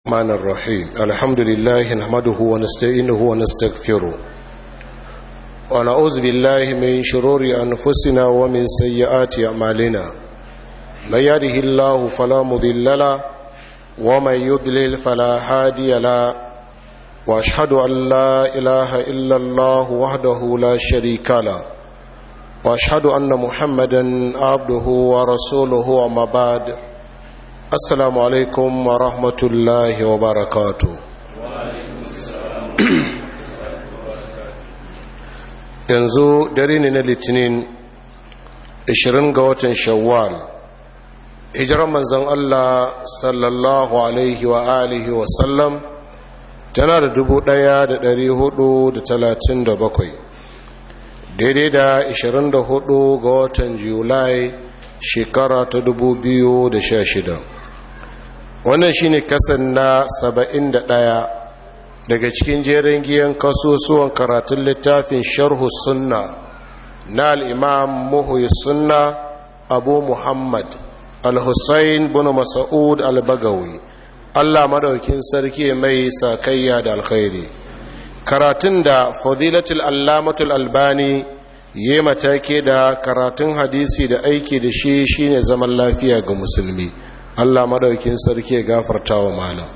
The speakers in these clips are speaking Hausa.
الرحمن الرحيم الحمد لله نحمده ونستعينه ونستغفره ونعوذ بالله من شرور أنفسنا ومن سيئات أعمالنا من يهده الله فلا مضل له ومن يضلل فلا هادي له واشهد ان لا اله الا الله وحده لا شريك له واشهد ان محمدا عبده ورسوله وما بعد السلام عليكم ورحمه الله وبركاته yanzu dare ne na litinin 20 ga watan shawwal hijirar manzon Allah sallallahu alaihi wa alihi wa sallam tana da dubu ɗaya da ɗari hudu da talatin da bakwai daidai da ashirin da hudu ga watan julai shekara ta dubu biyu da sha shida wannan shine kasan na saba'in da ɗaya daga cikin jerin giyan kasusuwan karatun littafin sharhu sunna na al'imam muhuyi sunna abu muhammad al-hussein bin mas'ud al-bagawi Allah madaukin sarki mai sakayya da alkhairi karatun da fadilatul allamatul albani yi matake da karatun hadisi da aiki da shi shine zaman lafiya ga musulmi Allah madaukin sarki ya gafarta wa malam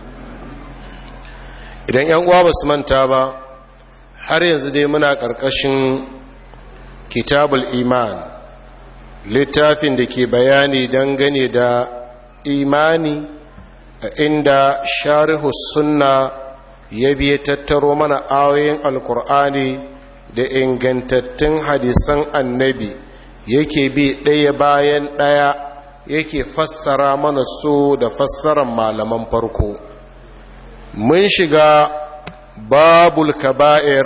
idan yan uwa basu manta ba har yanzu dai muna karkashin kitabul iman littafin da ke bayani dangane da imani inda sharihu sunna ya biya tattaro mana ayoyin alkur'ani da ingantattun hadisan annabi yake bi ɗaya bayan ɗaya yake fassara mana su da fassarar malaman farko mun shiga babul kaba'ir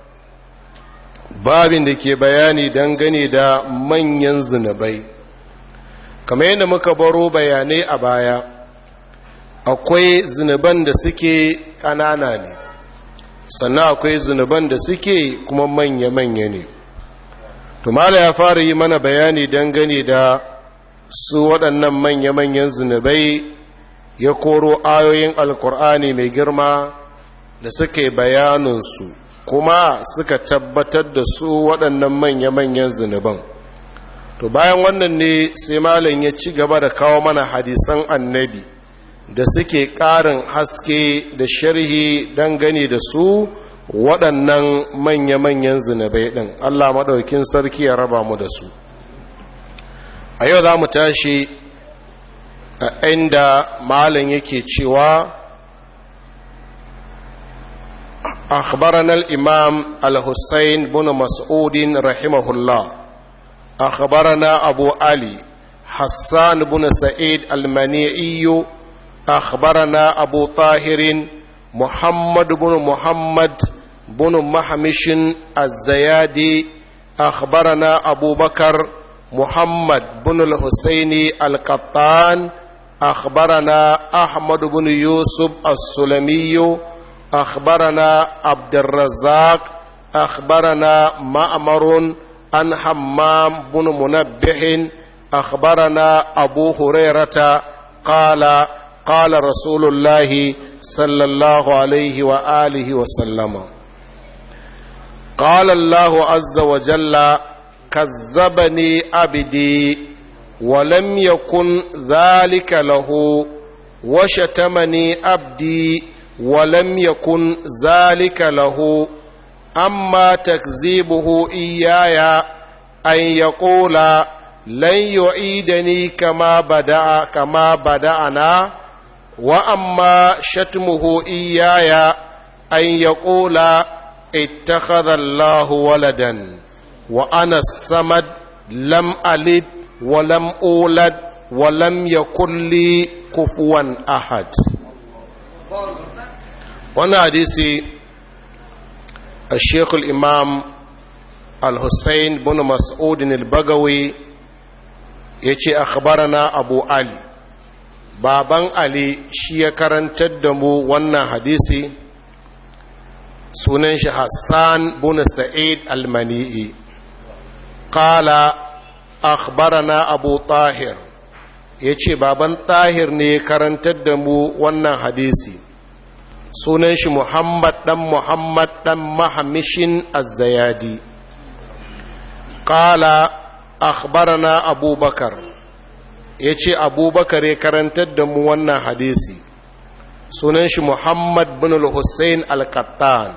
babin da ke bayani dangane da manyan zinabai kamar yadda muka baro bayanai a baya akwai zunuban da suke ƙanana ne sannan akwai zunuban da suke kuma manya-manya ne tumala ya fara yi mana bayani dangane da su waɗannan manya-manyan zunubai ya koro ayoyin alkur'ani mai girma da suke bayaninsu kuma suka tabbatar da su waɗannan manya-manyan zunuban to bayan wannan ne sai malam ya ci gaba da kawo mana hadisan annabi da suke ƙarin haske da sharhi dangane da su waɗannan manya-manyan zinabai ɗin Allah maɗaukin sarki ya raba mu da su a yau za mu tashi a inda malin yake cewa أخبرنا الإمام الحسين بن مسعود رحمه الله أخبرنا أبو علي حسان بن سعيد المنيعي أخبرنا أبو طاهر محمد بن محمد بن محمش الزيادي أخبرنا أبو بكر محمد بن الحسين القطان أخبرنا أحمد بن يوسف السلمي أخبرنا عبد الرزاق أخبرنا مأمر عن حمام بن منبه أخبرنا أبو هريرة قال قال رسول الله صلى الله عليه وآله وسلم قال الله عز وجل كذبني عبدي ولم يكن ذلك له وشتمني عبدي ولم يكن ذلك له أما تكذيبه إياي أن يقول لن يعيدني كما بدأ كما بدأنا وأما شتمه إياي أن يقول اتخذ الله ولدا وأنا الصمد لم ألد ولم أولد ولم يكن لي كفوا أحد وانا حديثي الشيخ الإمام الحسين بن مسعود البغوي يتي أخبرنا أبو علي baban ali shi ya karantar da mu wannan hadisi sunan shi hassan bin sa'id al-mani'i qala akhbarana abu tahir yace baban tahir ne karantar da mu wannan hadisi sunan shi muhammad ɗan muhammad ɗan mahamishin azzayadi ƙala akhbarana abubakar ya ce abubakar ya karantar da mu wannan hadisi sunan shi muhammad bin al-hussein al-qattan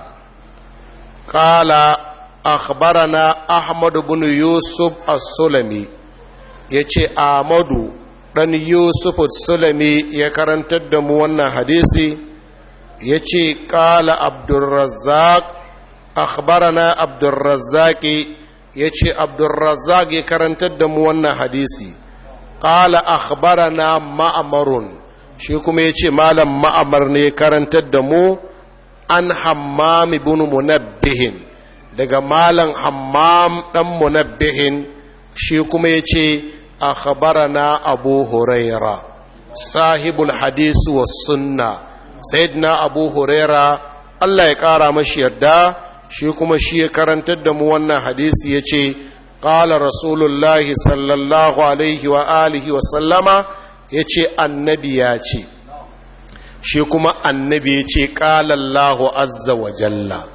ƙala akhbarana ahmad bin yusuf as-sulami ya ce ahmadu ɗan yusuf as-sulami ya karantar da mu wannan hadisi ya ce ƙala abdurrazzaq akhbarana abdurrazzaqi ya ce abdurrazzaq ya karantar da mu wannan hadisi ƙala akhbarana ma'amarun shi kuma ya ce malam ma'amar ne karantar da mu an hammam ibn munabbihin daga malam hammam dan munabbihin shi kuma ya ce akhbarana abu huraira sahibul hadisi was sunna sayyidina abu huraira Allah ya kara mashi yarda shi kuma shi ya karantar da mu wannan hadisi ya ce ƙala rasulullahi sallallahu alaihi wa alihi wa sallama ya ce annabi ya ce shi kuma annabi ya ce ƙalallahu azza wa jalla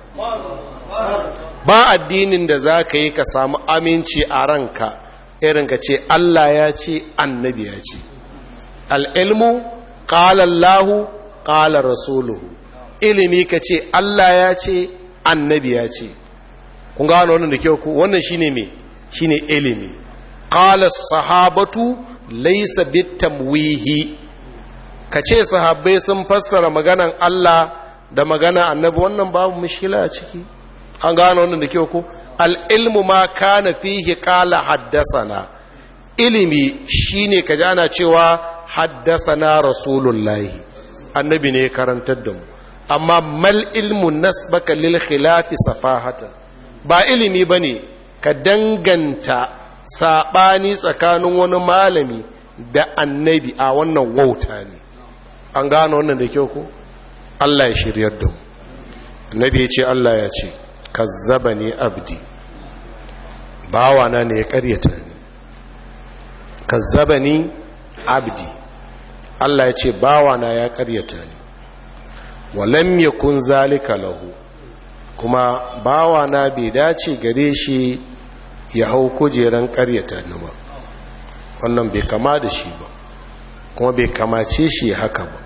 ba addinin da za ka yi ka samu aminci a ranka irin ka ce Allah ya ce annabi ya ce al'ilmu ƙalallahu ƙala rasuluhu ilimi ka ce Allah ya ce annabi ya ce kun gano wannan da kyau ku wannan shine me shine ilimi qala sahabatu laysa bitamwihi ka ce sahabbai sun fassara maganan Allah da magana annabi wannan babu mushkila a ciki an gano wannan da kyau ku al ilmu ma kana fihi qala haddasana ilimi shine ka ana cewa haddasana rasulullahi annabi ne ya karantar da mu amma mal ilmu nasbaka lil khilafi safahatan ba ilimi bane ka danganta sabani tsakanin wani malami da annabi a wannan wauta ne an gano wannan da kyau ko Allah ya shiryar da mu annabi ya ce Allah ya ce kazzabani abdi bawana ne ya karyata ni kazzabani abdi Allah ya ce bawana ya karyata ni walam yakun zalika lahu kuma bawana bai dace gare shi ya hau kujeran karyata ni ba wannan bai kama da shi ba kuma bai kamace shi haka ba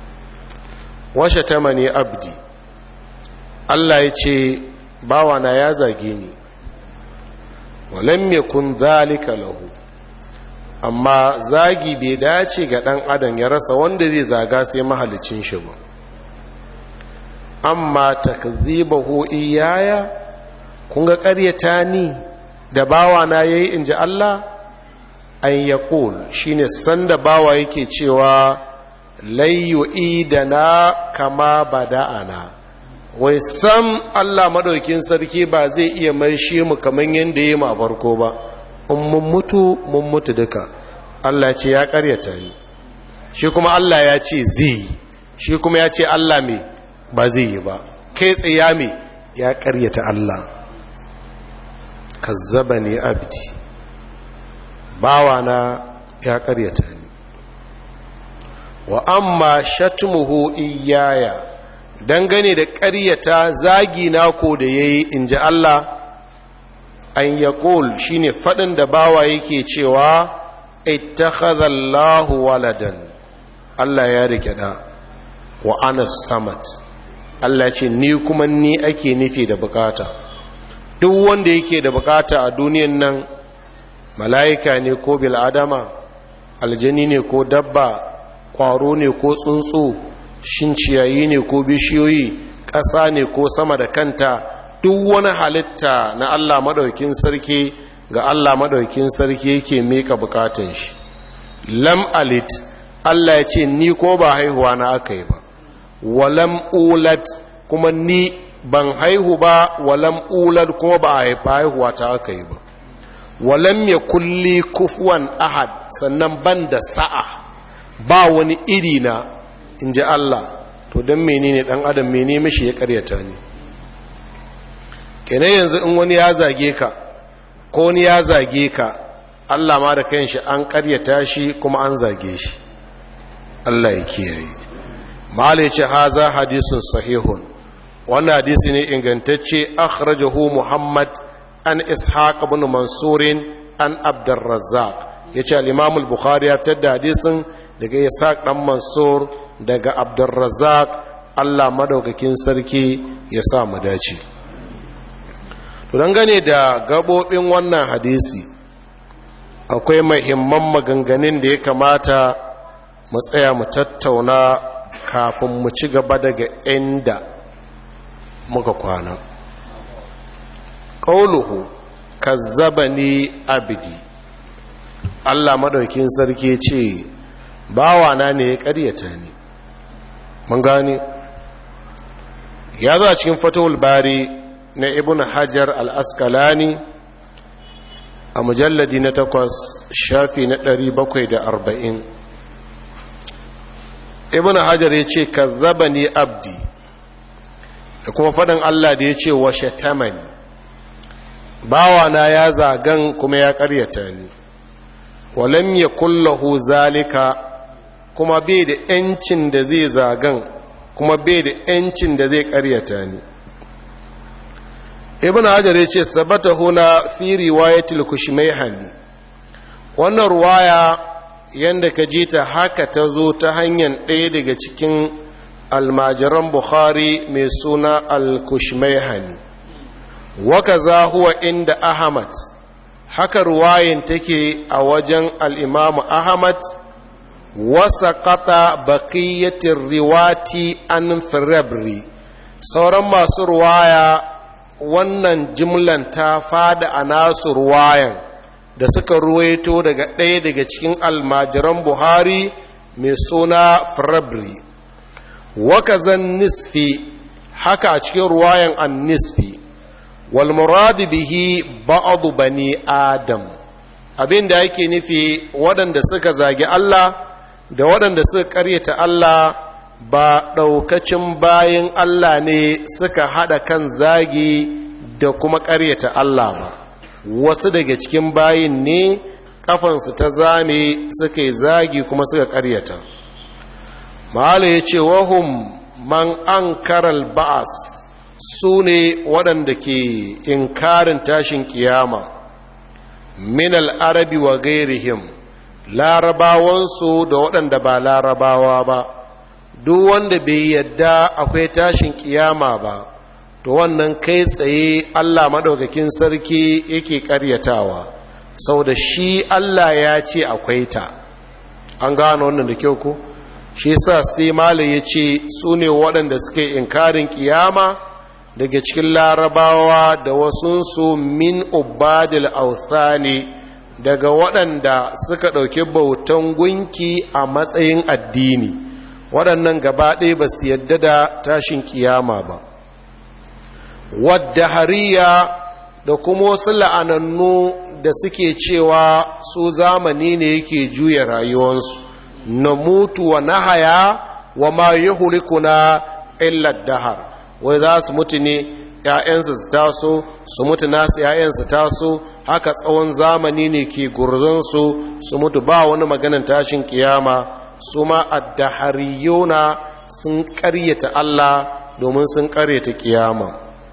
washe tamani abdi Allah ya ce bawana ya zage ni walam yakun zalika lahu amma zagi bai dace ga ɗan adam ya rasa wanda zai zaga sai mahalicin shi ba amma takzibahu iyaya kun ga ƙaryata ni da bawa na yayi inji Allah an yaqul shine sanda bawa yake cewa layyu idana kama bada'ana wai sam Allah madaukin sarki ba zai iya maishe mu kaman yanda yayi mu a farko ba in mun mutu mun mutu duka Allah ce ya karyata ni shi kuma Allah ya ce zai shi kuma ya ce Allah me ba zai yi ba kai tsaya me ya karyata Allah kazzaba ne abdi bawana ya karyata ni wa amma shatmuhu iyaya dangane da karyata zagi na ko da yayi inji Allah an yaqul shine fadin da bawa yake cewa ittakhadha Allahu waladan Allah ya rike da wa ana samad Allah ce ni kuma ni ake nufi da bukata duk wanda yake da bukata a duniyan nan mala'ika ne ko bil'adama aljani ne ko dabba kwaro ne ko tsuntsu shin ciyayi ne ko bishiyoyi ƙasa ne ko sama da kanta duk wani halitta na Allah maɗaukin sarki ga Allah maɗaukin sarki yake meka bukatun shi lam alit Allah ya ce ni ko ba haihuwa na aka yi ba walam ulat kuma ni ban haihu ba walam ulat kuma ba a haifa haihuwa ta aka yi ba walam ya kulli kufuwan ahad sannan ban da sa'a ba wani iri na in ji Allah to don menene dan adam mene mishi ya karyata ni kene yanzu in wani ya zage ka ko wani ya zage ka Allah ma da kanshi an karyata shi kuma an zage shi Allah ya kiyaye mala ce haza hadisun sahihun wannan hadisi ne ingantacce akhrajahu muhammad an ishaq ibn mansurin an abdurrazzaq yace al-imam al-bukhari ya fitar da hadisin daga ishaq dan mansur daga abdurrazzaq Allah madaukakin sarki ya sa mu dace to dangane da gabobin wannan hadisi akwai mahimman maganganun da ya kamata mu tsaya mu tattauna kafin mu ci gaba daga inda muka kwana ƙauluhu kazzabani abidi Allah madaukin sarki ce bawana ne ya ƙaryata ni mun gane ya zo a cikin fatawul bari na ibn hajar al-askalani a mujalladi na takwas shafi na ɗari bakwai da arba'in ibn hajar ya ce kazzaba ni abdi da kuma faɗin allah da ya ce washe tamani bawana ya zagan kuma ya ƙaryata ni walam ya kullahu zalika kuma bai da ‘yancin da zai zagan kuma bai da ‘yancin da zai ƙaryata ni ibn hajar ya ce sabata huna fi riwayatul kushmaihani wannan ruwaya yanda ka ji ta haka ta zo ta hanyar ɗaya daga cikin almajiran bukhari mai suna al-kushmaihani waka za huwa inda ahmad haka ruwayin take a wajen al'imamu ahmad wasa kata bakiyatin riwati an firabri sauran masu ruwaya wannan jimlan ta fada a nasu ruwayan da suka ruwaito daga ɗaya daga cikin almajiran buhari mai suna firabri wakazan nisfi haka a cikin ruwayan an nisfi walmuradu bihi ba'adu bani adam abin da yake nufi waɗanda suka zagi Allah da waɗanda suka ƙaryata Allah ba ɗaukacin bayan Allah ne suka haɗa kan zagi da kuma ƙaryata Allah ba wasu daga cikin bayin ne ƙafansu ta zame suka yi zagi kuma suka ƙaryata mahala ya ce wahum man an karal ba'as su ne waɗanda ke inkarin tashin kiyama min al'arabi wa gairihim larabawansu da waɗanda ba larabawa ba duk wanda bai yadda akwai tashin kiyama ba to wannan kai tsaye allah maɗaukakin sarki yake ƙaryatawa sau da shi allah ya ce akwai ta an gano wannan da kyau ko shi sa sai mala ya ce su ne waɗanda suke inkarin kiyama daga cikin larabawa da wasunsu min ubadil authani daga waɗanda suka ɗauki bautan gunki a matsayin addini waɗannan gaba ɗaya ba su yadda da tashin kiyama ba wadda hariya da kuma wasu la'anannu da suke cewa su zamani ne yake juya rayuwarsu na mutu wa nahaya wa ma yi hulikuna illar dahar wai za su mutu ne ‘ya'yansu su taso su mutu nasu ‘ya'yansu taso haka tsawon zamani ne ke gurzonsu su mutu ba wani maganin tashin kiyama su ma addahariyona sun karyata Allah domin sun karyata kiyama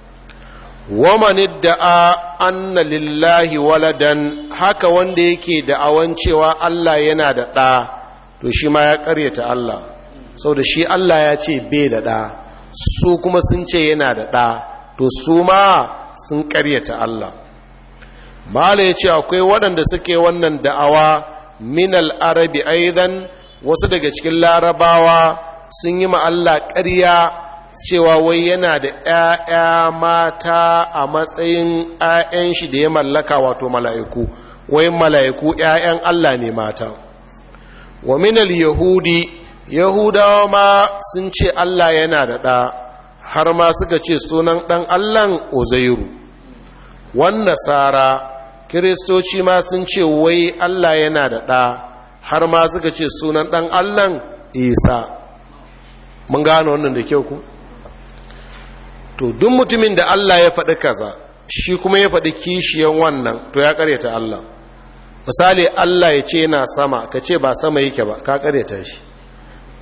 waman da'a anna lillahi waladan haka wanda yake da'awan cewa Allah yana da ɗa to shi ma ya karyata Allah sau da shi Allah ya ce bai da ɗa su kuma sun ce yana da ɗa to su ma sun karyata Allah mala ya ce akwai waɗanda suke wannan da'awa minal arabi aidan wasu daga cikin larabawa sun yi Allah ƙarya cewa wai yana da ‘ya'ya mata a matsayin ‘ya'yan shi da ya mallaka wato mala'iku wai mala'iku ‘ya'yan Allah ne mata wa minal yahudi yahudawa ma sun ce Allah yana da ɗa har ma suka ce sunan ɗan Allahn uzairu wan nasara kiristoci ma sun ce wai Allah yana da ɗa har ma suka ce sunan ɗan Allahn isa mun gano wannan da kyau ku to duk mutumin da Allah ya faɗi kaza shi kuma ya faɗi kishiyan wannan to ya ƙaryata Allah misali Allah ya ce yana sama ka ce ba sama yake ba ka ƙaryata shi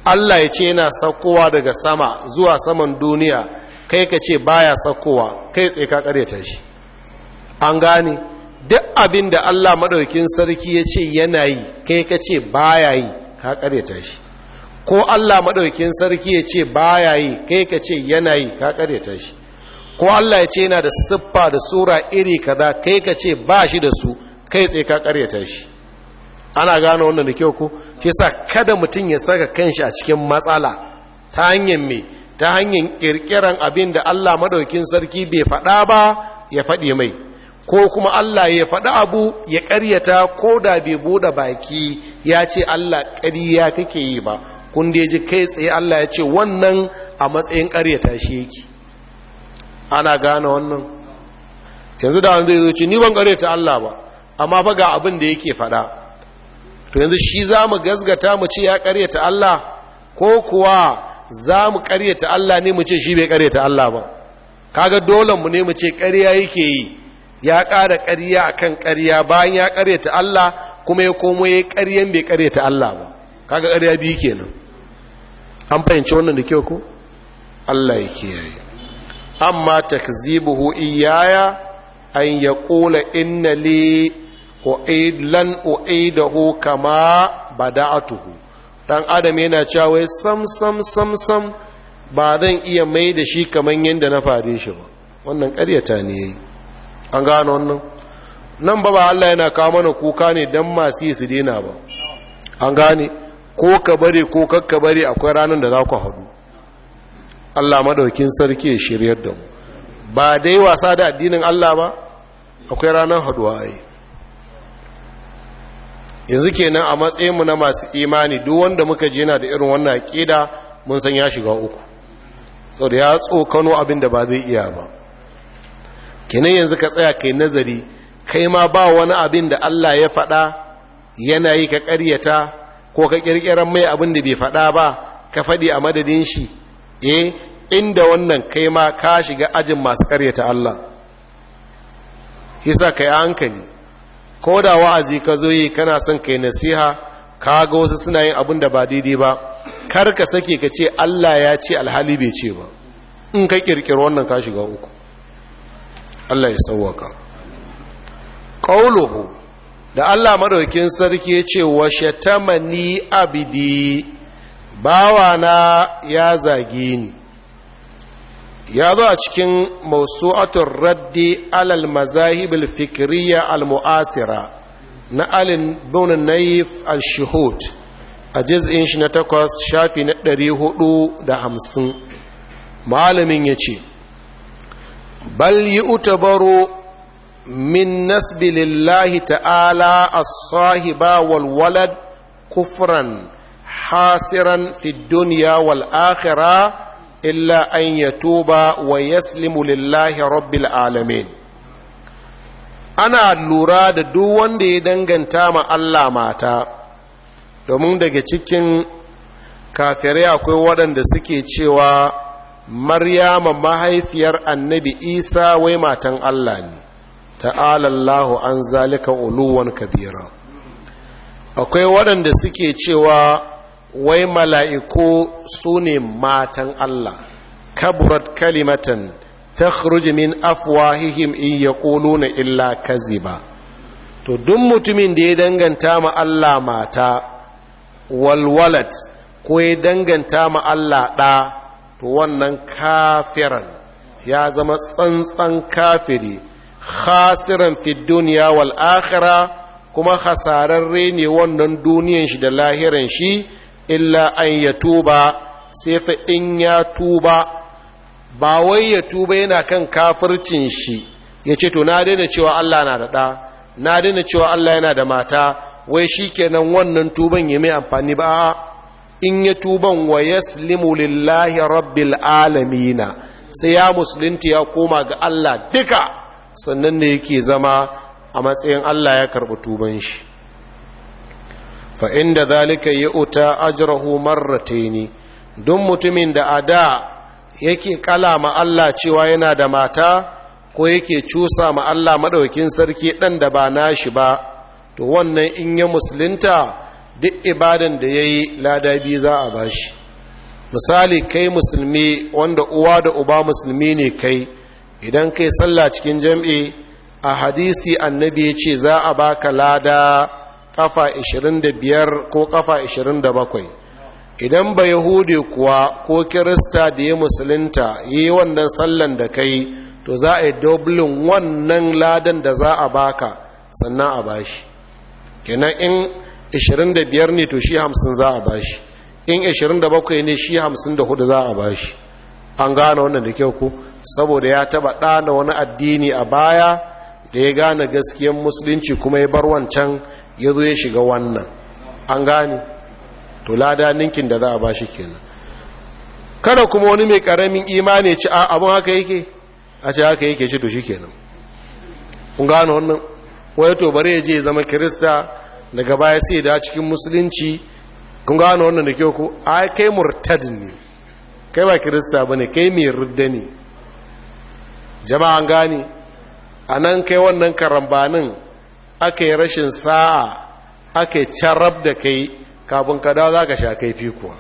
Allah ya ce yana saukowa daga sama zuwa saman duniya kai ka ce baya saukowa kai tsaye ka karyata shi an gane duk abin da Allah maɗaukin sarki ya ce yana yi kai ka ce baya yi ka karyata shi ko Allah maɗaukin sarki ya ce baya yi kai ka ce yana yi ka karyata shi ko Allah ya ce yana da siffa da sura iri kaza kai ka ce ba shi da su kai tsaye ka karyata shi ana gano wannan da kyau ko shi yasa kada mutum ya saka kanshi a cikin matsala ta hanyar me ta hanyar kirkiran abin da Allah madaukin sarki bai faɗa ba ya faɗi mai ko kuma Allah ya faɗi abu ya ƙaryata ko da bai buɗe baki ya ce Allah ƙarya kake yi ba kun da ji kai tsaye Allah ya ce wannan a matsayin ƙaryata shi yake ana gane wannan yanzu da wanda zai zo ce ni ban ƙaryata Allah ba amma fa ga abin da yake faɗa to yanzu shi za mu gazgata mu ce ya karyata Allah ko kuwa za mu karyata Allah ne mu ce shi bai karyata Allah ba kaga dole mu ne mu ce karya yake yi ya ƙara karya akan karya bayan ya karyata Allah kuma ya komo ya karyan bai karyata Allah ba kaga karya biyu kenan an fahimci wannan da kyau ko Allah ya kiyaye amma takzibuhu iyaya an yaqula inna li u'id lan u'idahu kama bada'atuhu dan adam yana cewa wai sam sam sam sam ba zan iya mai da shi kaman yanda na fare shi ba wannan ƙaryata ne yayi an gano wannan nan ba ba Allah yana kawo mana kuka ne dan masu yi su dena ba an gane ko ka bari ko kakka bari akwai ranar da za ku haɗu Allah madaukin sarki ya shiryar da mu ba dai wasa da addinin Allah ba akwai ranar haɗuwa ai yanzu kenan a matsayinmu na masu imani duk wanda muka je na da irin wannan aƙida mun san ya shiga uku sau da ya tsokano abin da ba zai iya ba kenan yanzu ka tsaya kai nazari kai ma ba wani abin da Allah ya faɗa yana yi ka ƙaryata ko ka ƙirƙirar mai abin da bai faɗa ba ka faɗi a madadin shi eh inda wannan kai ma ka shiga ajin masu ƙaryata Allah hisa kai hankali ko da wa'azi ka zo yi kana son kai nasiha ka ga wasu suna yin abin da ba daidai ba kar ka sake ka ce Allah ya ce alhali bai ce ba in ka kirkiri wannan ka shiga uku Allah ya sauwaka qauluhu da Allah madaukin sarki ya ce wa shatamani abidi bawana ya zage ni ya zo a cikin mausu'atun raddi alal mazahibul fikiriya al-mu'asira na alin bunin naif al-shuhud a jiz'in shi na takwas shafi na ɗari hudu da hamsin malamin ya ce bal yi utabaro min nasbi lillahi ta'ala as-sahiba wal walad kufran hasiran fi duniya wal akhirah illa an ya tuba wa yaslimu lillahi rabbil alamin ana lura da duk wanda ya danganta ma Allah mata domin daga cikin kafirai akwai waɗanda suke cewa maryama mahaifiyar annabi isa wai matan Allah ne ta'ala Allahu an zalika uluwan kabira akwai waɗanda suke cewa wai mala'iku su ne matan Allah kaburat kalimatan ta min afwahihim in ya na illa kaziba to duk mutumin da ya danganta ma Allah mata walwalat ko ya danganta ma Allah ɗa to wannan kafiran ya zama tsantsan kafiri khasiran fi duniya wal akhira kuma hasararre ne wannan duniyan shi da lahiran shi illa an ya tuba sai fa in ya tuba ba wai ya tuba yana kan kafircin shi ya ce to na daina cewa Allah na da ɗa na daina cewa Allah yana da mata wai shi kenan wannan tuban ya mai amfani ba in ya tuban wa yaslimu lillahi rabbil alamina sai ya musulunta ya koma ga Allah duka sannan ne yake zama a matsayin Allah ya karɓi tuban shi fa inda zalika ya uta ajrahu marrataini don mutumin da a da yake kala ma Allah cewa yana da mata ko yake cusa ma Allah maɗaukin sarki ɗan da ba nashi ba to wannan in ya musulunta duk ibadan da ya yi lada biyu za a bashi misali kai musulmi wanda uwa da uba musulmi ne kai idan kai sallah cikin jam'i a hadisi annabi ya ce za a baka lada kafa 25 ko kafa 27 idan ba yahudi kuwa ko kirista da ya musulunta yi wannan sallan da kai to za a yi dublin wannan ladan da za a baka sannan a bashi kenan in 25 ne to shi 50 za a bashi in 27 ne shi 54 za a bashi an gane wannan da kyau ku saboda ya taba ɗana wani addini a baya da ya gane gaskiyan musulunci kuma ya bar wancan ya zo ya shiga wannan an gane to lada ninkin da za a bashi kenan kada kuma wani mai karamin imani ci a abin haka yake a ce haka yake ci to shi kenan kun gane wannan wai to bare ya je zama kirista daga baya sai da cikin musulunci kun gano wannan da kyau ko ai kai murtad ne kai ba kirista bane kai mai rudda ne jama'an gane anan kai wannan karambanin aka yi rashin sa'a aka yi carab da kai kafin ka dawo za ka sha kaifi kuwa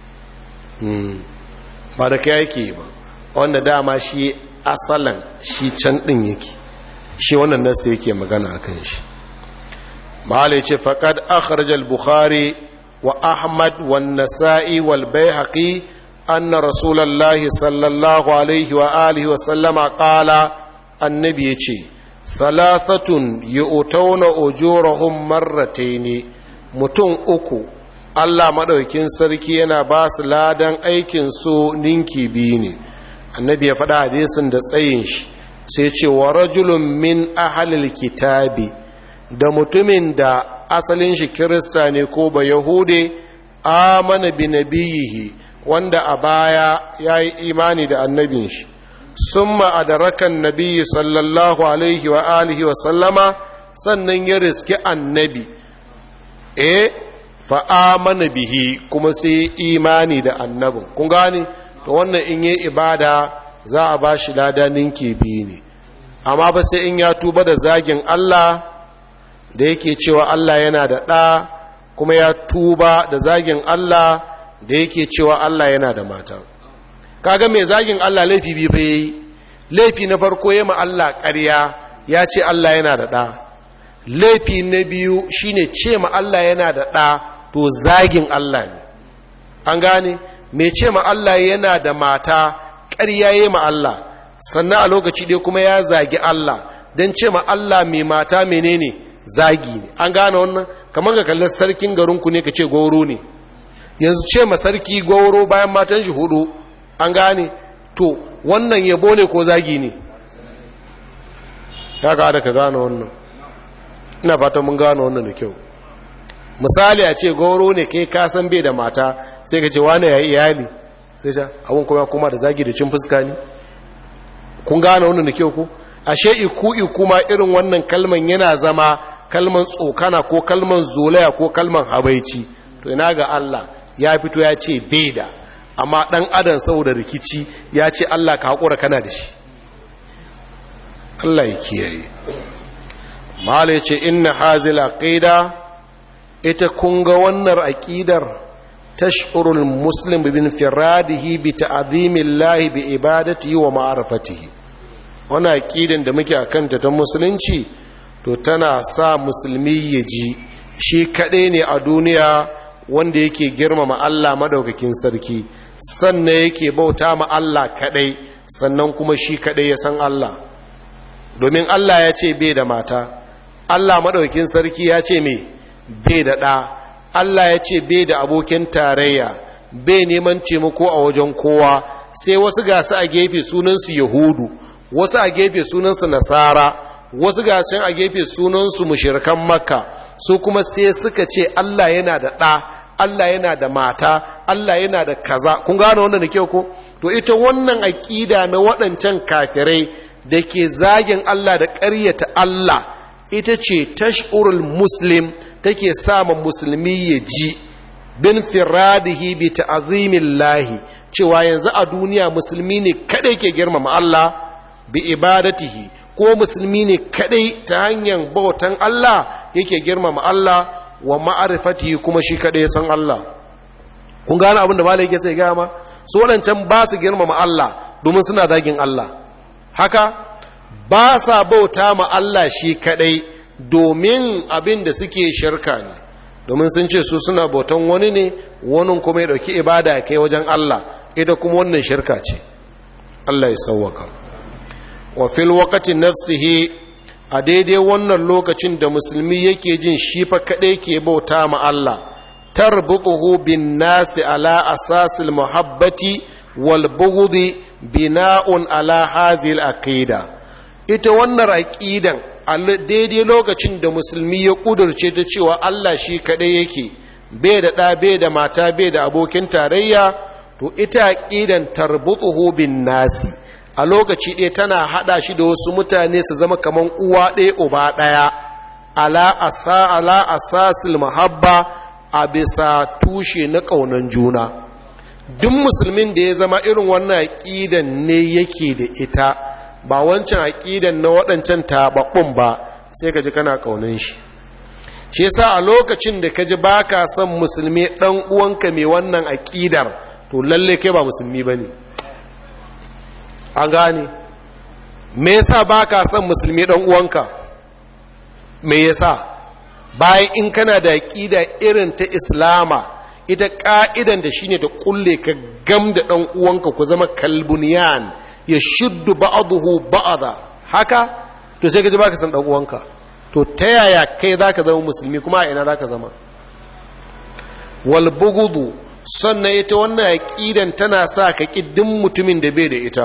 ba da kai yake ba wanda dama shi asalan shi can ɗin yake shi wannan nasa yake magana a kan shi mahala ce faƙad akharajal bukhari wa ahmad wa nasa'i wal bayhaqi anna rasulullahi sallallahu alaihi wa alihi wa sallama qala annabi yace thalathatun yu'tawna ujurahum marratayn mutum uku Allah madaukin sarki yana ba su ladan aikin su ninki biyu ne annabi ya faɗa hadisin da tsayin shi sai ce wa rajulun min ahlil kitabi da mutumin da asalin shi kirista ne ko ba yahude amana bi nabiyihi wanda a baya ya yi imani da annabin shi sun ma'adarakan nabiyyi sallallahu alaihi wa alihi wa sallama sannan ya riski annabi e fa'amana bihi kuma sai imani da annabin kun gani to wannan in yi ibada za a ba shi lada ninki biyu ne amma ba sai in ya tuba da zagin Allah da yake cewa Allah yana da ɗa kuma ya tuba da zagin Allah da yake cewa Allah yana da mata kaga mai zagin Allah laifi biyu fa yayi laifi na farko ya ma Allah ƙarya ya ce Allah yana da ɗa laifi na biyu shine ce ma Allah yana da ɗa to zagin Allah ne an gane mai ce ma Allah yana da mata ƙarya ya ma Allah sannan a lokaci ɗaya kuma ya zagi Allah don ce ma Allah mai mata menene zagi ne an gane wannan kamar ga kallar sarkin garinku ne ka ce goro ne yanzu ce ma sarki goro bayan matan shi hudu an gane to wannan yabo ne ko zagi ne ya ga ka gane wannan ina fata mun gane wannan da kyau misali a ce goro ne kai kasan bai da mata sai ka ce wane ya yi iyali sai ce abin kuma kuma da zagi da cin fuska ne kun gane wannan da kyau ku ashe iku iku ma irin wannan kalman yana zama kalman tsokana ko kalman zolaya ko kalman habaici to ina ga Allah ya fito ya ce bai da amma dan adam saboda rikici ya ce Allah ka hakura kana da shi Allah ya kiyaye mala ya ce inna hazil aqida ita kun ga wannan aqidar tash'urul muslim bin firadihi bi ta'zimillahi bi ibadatihi wa ma'rifatihi wannan aqidan da muke akan ta ta musulunci to tana sa musulmi ya ji shi kaɗai ne a duniya wanda yake girmama Allah madaukakin sarki sannan yake bauta ma Allah kaɗai sannan kuma shi kaɗai ya san Allah domin Allah ya ce bai da mata Allah madaukakin sarki ya ce me bai da ɗa Allah ya ce bai da abokin tarayya bai neman taimako a wajen kowa sai wasu gasu a gefe sunansu yahudu wasu a gefe sunansu nasara wasu gashin a gefe sunansu mushirkan makka su kuma sai suka ce Allah yana da ɗa Allah yana da mata Allah yana da kaza kun gane wannan da kyau ko to ita wannan aƙida na waɗancan kafirai da ke zagin Allah da ƙaryata Allah ita ce tash'urul muslim take sama musulmi ya ji bin firadihi bi ta'azimillahi cewa yanzu a duniya musulmi ne kadai ke girmama Allah bi ibadatihi ko musulmi ne kadai ta hanyar bautan Allah yake girmama Allah wa ma'arifati kuma shi kaɗai san Allah kun gane abin da malai yake sai gaya ma su waɗancan ba su girmama Allah domin suna zagin Allah haka ba sa bauta ma Allah shi kaɗai domin abin da suke shirka ne domin sun ce su suna bautan wani ne wani kuma ya ɗauki ibada ya kai wajen Allah ita kuma wannan shirka ce Allah ya sauwaka wa fil waqati nafsihi a daidai wannan lokacin da musulmi yake jin shi fa kaɗai ke bauta ma Allah tarbutuhu bin nasi ala asasil muhabbati wal bughdi bina'un ala hadhihi aqida ita wannan aqidan daidai lokacin da musulmi ya kudurce ta cewa Allah shi kaɗai yake bai da ɗa bai da mata bai da abokin tarayya to ita aqidan tarbutuhu bin nasi a lokaci ɗaya tana haɗa shi da wasu mutane su zama kaman uwa ɗaya uba ɗaya ala asa ala asasil mahabba a bisa tushe na ƙaunan juna duk musulmin da ya zama irin wannan aƙidan ne yake da ita ba wancan aƙidan na waɗancan taɓaɓɓun ba sai ka ji kana ƙaunan shi shi yasa a lokacin da ka ji ba ka son musulmi ɗan uwanka mai wannan aƙidar to lalle kai ba musulmi ba ne an gane me yasa ba ka son musulmi ɗan uwanka me yasa bayan in kana da aƙida irin ta islama ita ƙa'idan da shine da ƙulle ka gam da ɗan uwanka ku zama kalbuniyan ya shuddu ba'aduhu ba'ada haka to sai ka ji baka san ɗan uwanka to ta yaya kai zaka zama musulmi kuma a ina zaka zama wal bugudu sannan ita wannan aqidan tana sa ka kiddin mutumin da bai da ita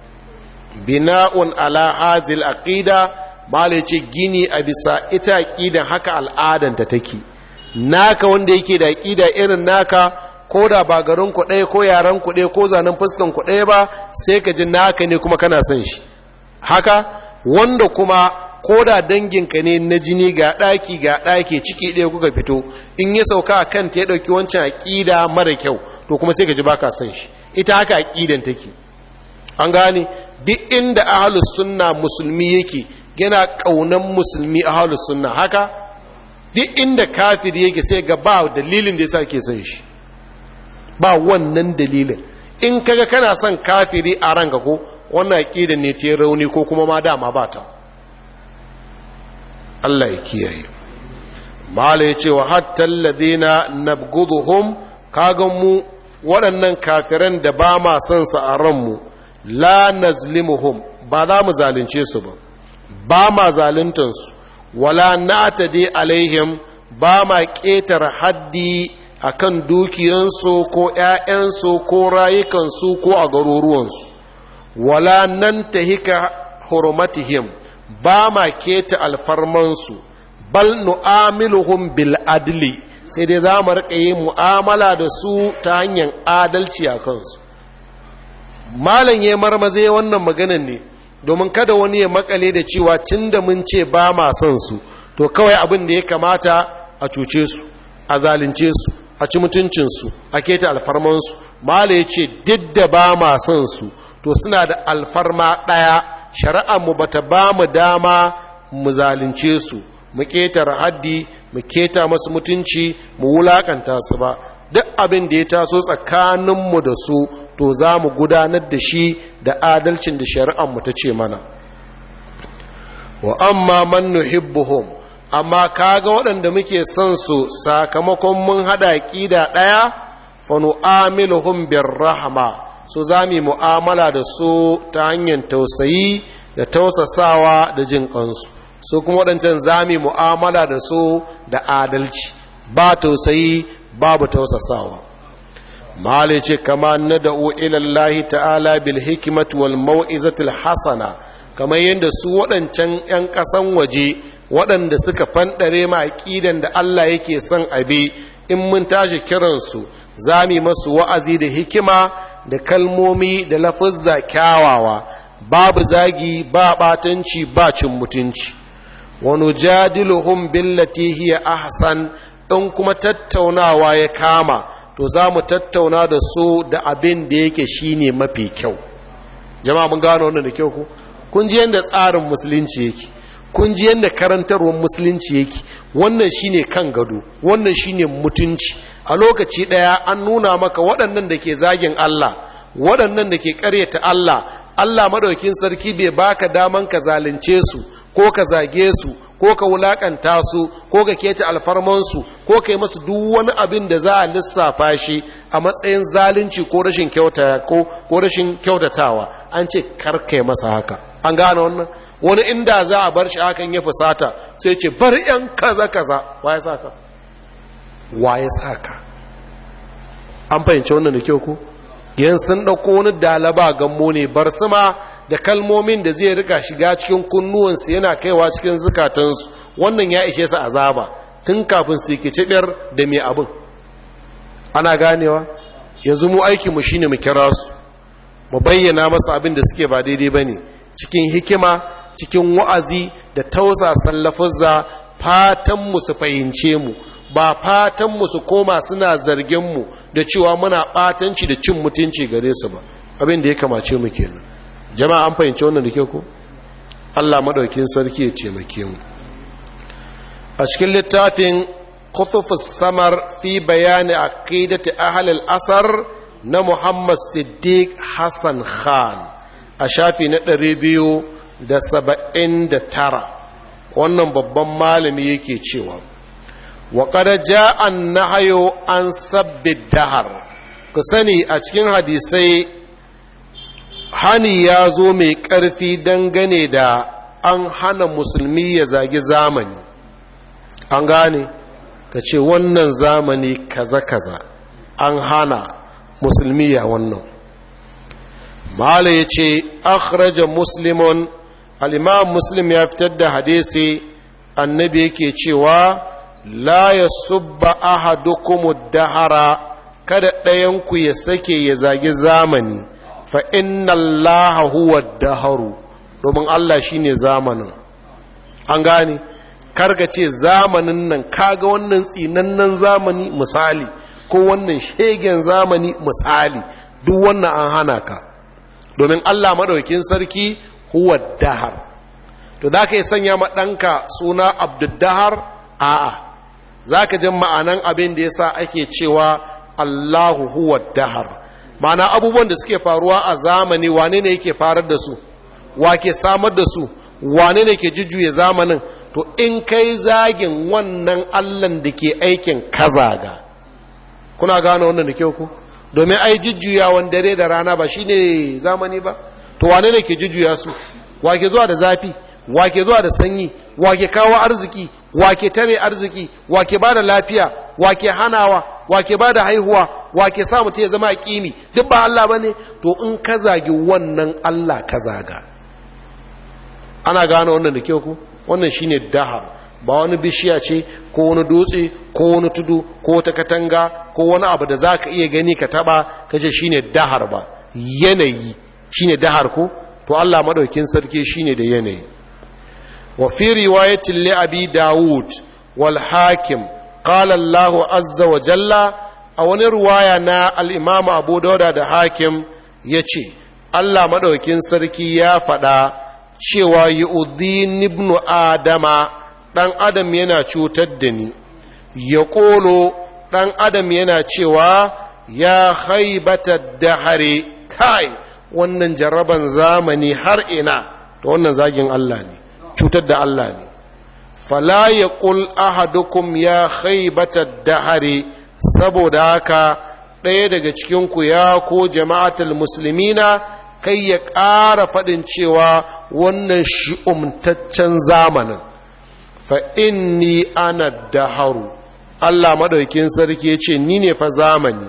bina'un ala hazil aqida mala ce gini a bisa ita aqidan haka al'adanta take naka wanda yake da aqida irin naka ko da ba garin ku ɗaya ko yaran ku ɗaya ko zanen fuskan ku ɗaya ba sai ka ji naka ne kuma kana son shi haka wanda kuma ko da danginka ne na jini ga ɗaki ga ɗaki ciki ɗaya kuka fito in ya sauka a kanta ya ɗauki wancan aƙida mara kyau to kuma sai ka ji baka son shi ita haka aƙidan take an gane duk inda ahalus sunna musulmi yake yana ƙaunan musulmi ahalus sunna haka duk inda kafiri yake sai ga ba dalilin da yasa ke son shi ba wannan dalilin in kaga kana son kafiri a ranka ko wannan aƙidan ne ta rauni ko kuma ma dama ba ta Allah ya kiyaye mala ya ce wa hatta alladhina nabghuduhum kaga mu waɗannan kafiran da ba ma son su a ranmu la nazlimuhum ba za mu zalunce su ba ba ma zaluntan su wala na'tadi alaihim ba ma ƙetare haddi akan dukiyansu ko ‘ya'yansu ko rayukansu ko a garuruwansu wala nan ta hika hurmatihim ba ma keta alfarmansu bal nu'amiluhum bil adli sai dai za mu riƙa yin mu'amala da su ta hanyar adalci a kansu malam ya marmaze wannan maganan ne domin kada wani ya makale da cewa cin da mun ce ba ma son su to kawai abin da ya kamata a cuce su a zalunce su a ci mutuncinsu a keta alfarmansu mala ya ce duk da ba ma son su to suna da alfarma ɗaya shari'armu ba ta ba mu dama mu zalunce su mu ƙetare haddi mu keta masu mutunci mu wulaƙanta su ba duk abin da ya taso tsakaninmu da su to za mu gudanar da shi da adalcin da shari'armu ta ce mana wa amma man nuhibbuhum amma kaga waɗanda muke son su sakamakon mun haɗa ƙida ɗaya fa nu'amiluhum birrahma so za mu mu'amala da su ta hanyar tausayi da tausasawa da jin kansu su kuma waɗancan za mu mu'amala da su da adalci ba tausayi babu tausasawa malai ce kama na da'u ilallahi ta'ala bil hikimatu wal mau'izatil hasana kamar yadda su waɗancan 'yan ƙasan waje waɗanda suka fanɗare ma aƙidan da Allah yake son abi in mun tashi kiransu za mu masu wa'azi da hikima da kalmomi da lafazza kyawawa babu zagi ba ɓatanci ba cin mutunci wani jadiluhum billati hiya ahsan in kuma tattaunawa ya kama to za mu tattauna da su da abin da yake shine mafi kyau jama'a mun gano wannan da kyau ku kun ji yadda tsarin musulunci yake kun ji yadda karantarwar musulunci yake wannan shine kan gado wannan shine mutunci a lokaci ɗaya an nuna maka waɗannan da ke zagin Allah waɗannan da ke ƙaryata Allah Allah maɗaukin sarki bai baka daman ka zalunce su ko ka zage su ko ka wulakanta su ko ka keta alfarmansu ko ka yi masu duk wani abin da za a lissafa shi a matsayin zalunci ko rashin kyauta ko ko rashin kyautatawa an ce karkai masa haka an gane wannan wani inda za a bar shi hakan ya fusata sai ce bar yan kaza kaza waye saka waye saka an fahimci wannan da kyau ko yan sun dauko wani dalaba gammo ne bar sama da kalmomin da zai rika shiga cikin kunnuwansu yana kaiwa cikin zukatansu wannan ya ishe su azaba tun kafin su ke cibiyar da mai abin ana ganewa yanzu mu aikinmu shine mu kira su mu bayyana masa abin da suke ba daidai ba ne cikin hikima cikin wa'azi da tausasan lafuzza fatanmu su fahimce mu ba fatanmu su koma suna zarginmu da cewa muna ɓatanci da cin mutunci gare su ba abin da ya kamace mu kenan jama'a an fahimci wannan da ke ku allah maɗaukin sarki ya taimake mu a cikin littafin kutufus samar fi bayani a ƙidati ahalil asar na muhammad siddiq hassan khan a shafi na ɗari biyu da saba'in da tara wannan babban malami yake cewa wa ƙada ja'an na hayo an sabbi dahar ku sani a cikin hadisai hani ya zo mai ƙarfi dangane da an hana musulmi ya zagi zamani an gane ka ce wannan zamani kaza-kaza an hana musulmi ya wannan mala ya ce akhraja muslimun al'imam muslim ya fitar da hadisi annabi yake cewa la ya subba ahadukum dahara kada ɗayanku ya sake ya zagi zamani fa inna allaha huwa daharu domin Allah shine zamanin an gane karga ce zamanin nan kaga wannan tsinannen zamani misali ko wannan shegen zamani misali duk wannan an hana ka domin Allah madaukin sarki huwa dahar to za ka yi sanya ma ɗanka suna abduddahar a'a za ka jin ma'anan abin da ya sa ake cewa Allahu huwa dahar ma'ana abubuwan da suke faruwa a zamani wane ne yake farar da su wa ke samar da su wane ne ke jujjuya zamanin to in kai zagin wannan allan da ke aikin kazaga kuna gane wannan da kyau ku domin ai jujjuyawan dare da rana ba shine zamani ba to wane ne ke jujjuya su wa ke zuwa da zafi wa ke zuwa da sanyi wa ke kawo arziki wa ke tare arziki wa ke ba da lafiya wa ke hanawa wa ke ba da haihuwa wa ke sa mutum ya zama a ƙimi duk ba Allah ba ne to in ka zagi wannan Allah ka zaga ana gane wannan da kyau ku wannan shine dahar ba wani bishiya ce ko wani dutse ko wani tudu ko wata katanga ko wani abu da za ka iya gani ka taba ka ce shine dahar ba yanayi shine dahar ko to Allah madaukin sarki shine da yanayi wa fi riwayatin li abi daud wal hakim qala Allah azza wa jalla a wani ruwaya na al-imam abu dauda da hakim yace Allah madaukin sarki ya faɗa cewa yu'dhin ibnu adama dan adam yana cutar da ni ya ƙolo ɗan adam yana cewa ya haibata dahare kai wannan jarraban zamani har ina to wannan zagin Allah ne cutar da Allah ne fala ya ƙul ahadukum ya haibata dahare saboda haka ɗaya daga cikinku ya ko jama'atul musulmina kai ya ƙara faɗin cewa wannan shi'umtaccen zamanin fa inni ana daharu Allah madaukin sarki ya ce ni ne fa zamani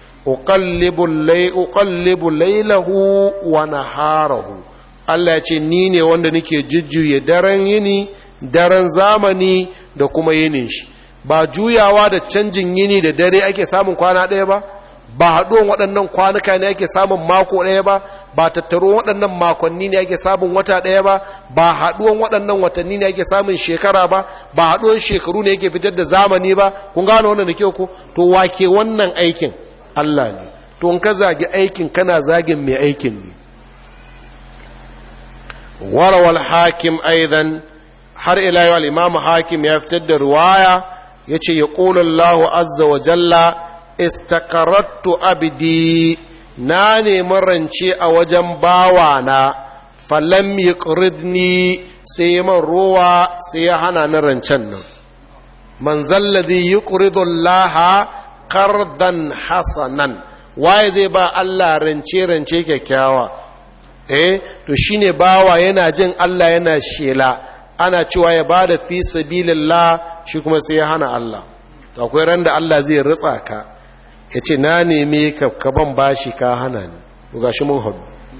uqallibu laylahu wa naharahu Allah ya ce ni ne wanda nake jujjuye daren yini daren zamani da kuma yinin shi ba juyawa da canjin yini da dare ake samun kwana ɗaya ba ba haɗuwan waɗannan kwanuka ne ake samun mako ɗaya ba ba tattaro waɗannan makonni ne ake samun wata ɗaya ba ba haɗuwan waɗannan watanni ne ake samun shekara ba ba haɗuwan shekaru ne yake fitar da zamani ba kun gano wannan da kyau ko to wake wannan aikin Allah ne to in ka zagi aikin kana zagin mai aikin ne warawal hakim aidan har ila yau al-imam hakim ya fitar da riwaya yace ya qulu Allahu azza wa jalla istaqarrattu abdi na nemi rance a wajen bawana falam yuqridni sai man ruwa sai ya hana ni rancen nan man zalladhi yuqridu allaha qardan hasanan waye zai ba Allah rance rance kyakkyawa eh to shine bawa yana jin Allah yana shela ana cewa ya bada fi sabilillah shi kuma sai ya hana Allah to akwai ran da Allah zai ritsa ka yace na neme ka ka ban bashi ka hana ni to gashi mun hadu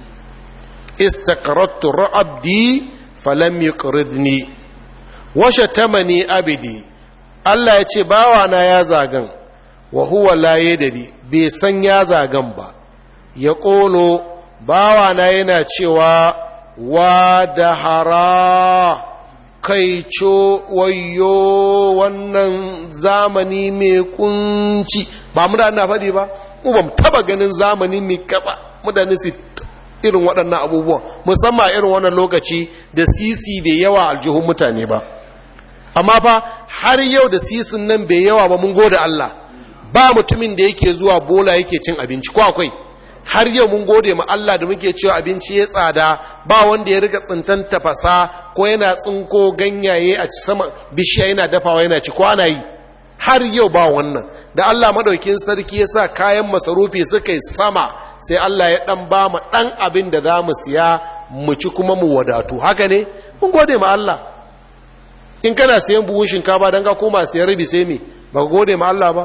istaqrattu rabbi falam yuqridni wa shatamani abidi Allah ya ce bawana ya zagan wa huwa la yadri bai san ya zagan ba ya ƙolo bawana yana cewa wa da hara kai co wayo wannan zamani mai kunci ba mu da ana faɗi ba mu ba taba ganin zamani mai kasa mutane su irin waɗannan abubuwan musamman irin wannan lokaci da sisi bai yawa aljihun mutane ba amma fa har yau da sisin nan bai yawa ba mun gode Allah ba mutumin da yake zuwa bola yake cin abinci ko akwai har yau mun gode ma Allah da muke cewa abinci ya tsada ba wanda ya riga tsintan tafasa ko yana tsinko ganyaye a sama bishiya yana dafawa yana ci ko ana yi har yau ba wannan da Allah madaukin sarki ya sa kayan masarufi suka yi sama sai Allah ya dan ba mu dan abin da za mu siya mu ci kuma mu wadatu haka ne mun gode ma Allah in kana siyan buhun shinkafa don ka koma siyan rabi sai me ba ka gode ma Allah ba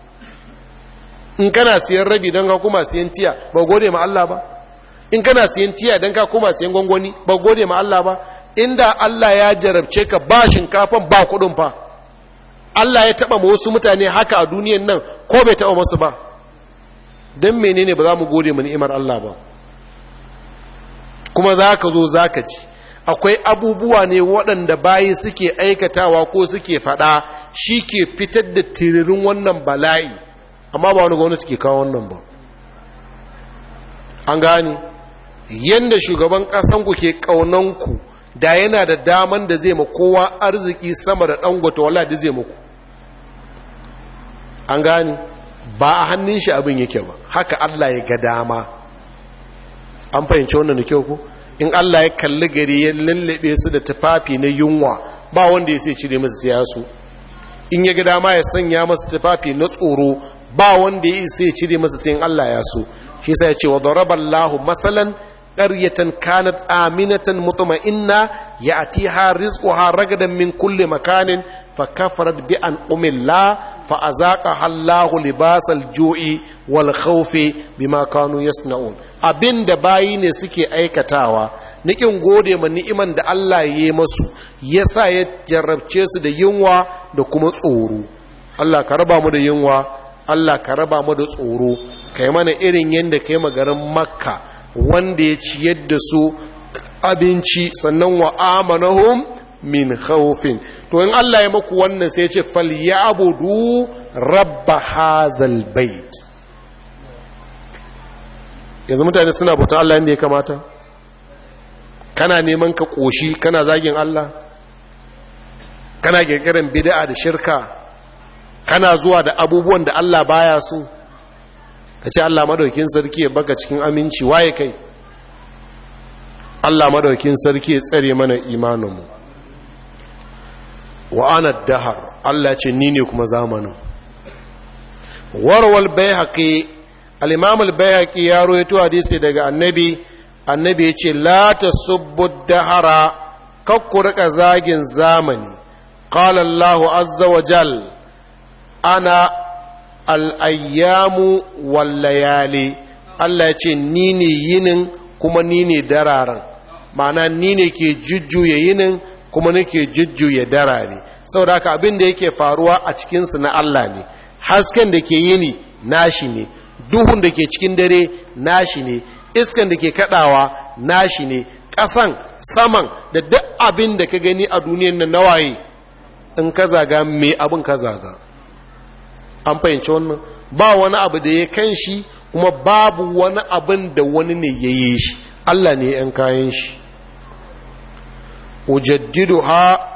in kana siyan rabi don ka koma siyan tiya ba ka gode ma Allah ba in kana siyan tiya don ka koma siyan gwangwani ba ka gode ma Allah ba inda Allah ya jarabce ka ba shinkafan ba kudin fa Allah ya taba ma wasu mutane haka a duniyan nan ko bai taba masu ba don menene ba za mu gode ma ni'imar Allah ba kuma za ka zo za ka ci akwai abubuwa ne waɗanda bayi suke aikatawa ko suke faɗa shi ke fitar da tiririn wannan bala'i amma ba wani gwamnati ke kawo wannan ba an gane yadda shugaban ƙasanku ke ƙaunanku da yana da daman da zai ma kowa arziki sama da ɗangwata wala da zai muku an gane ba a hannun shi abin yake ba haka allah ya ga dama an fahimci wannan da kyau ku in Allah ya kalli gari ya lallabe su da tufafi na yunwa ba wanda ya sai cire masa siya su in ya ga dama ya sanya masa tufafi na tsoro ba wanda ya sai cire masa sai Allah ya so shi yasa ya ce wa daraballahu masalan qaryatan kanat aminatan mutma'inna ya'tiha rizquha ragadan min kulli makanin فكفرت بأنعم الله فأذاقها الله لباس الجوع والخوف بما كانوا يصنعون abin da bayi ne suke aikatawa nikin gode ma ni'iman da Allah ya yi masu yasa ya jarrabce su da yunwa da kuma tsoro Allah ka raba mu da yunwa Allah ka raba mu da tsoro kai mana irin yadda kai magarin makka wanda ya ciyar da su abinci sannan wa amanahum min khawfin to in Allah ya maku wannan sai ya ce falyabudu rabb hazal bait yanzu mutane suna bautan Allah inda ya kamata kana neman ka koshi kana zagin Allah kana kirkirin bid'a da shirka kana zuwa da abubuwan da Allah baya so ka ce Allah madaukin sarki ya baka cikin aminci waye kai Allah madaukin sarki ya tsare mana imaninmu wa ana dahar Allah ce ni ne kuma zamanin warwal bayhaqi al-imam al-bayhaqi ya rawaito hadisi daga annabi annabi yace la tasubbu dahara kakku rika zagin zamani qala Allah azza wa jal ana al-ayyamu wal layali Allah yace ni ne yinin kuma ni ne dararan ma'ana ni ne ke jujjuya yinin kuma nake jujjuya darare saboda haka abin da yake faruwa a cikinsu na Allah ne hasken da ke yini nashi ne duhun da ke cikin dare nashi ne iskan da ke kadawa nashi ne ƙasan saman da duk abin da ka gani a duniyan nan nawaye in ka zaga me abin ka zaga an fahimci wannan ba wani abu da ya kan shi kuma babu wani abin da wani ne ya yi shi Allah ne 'yan kayan shi ujaddiduha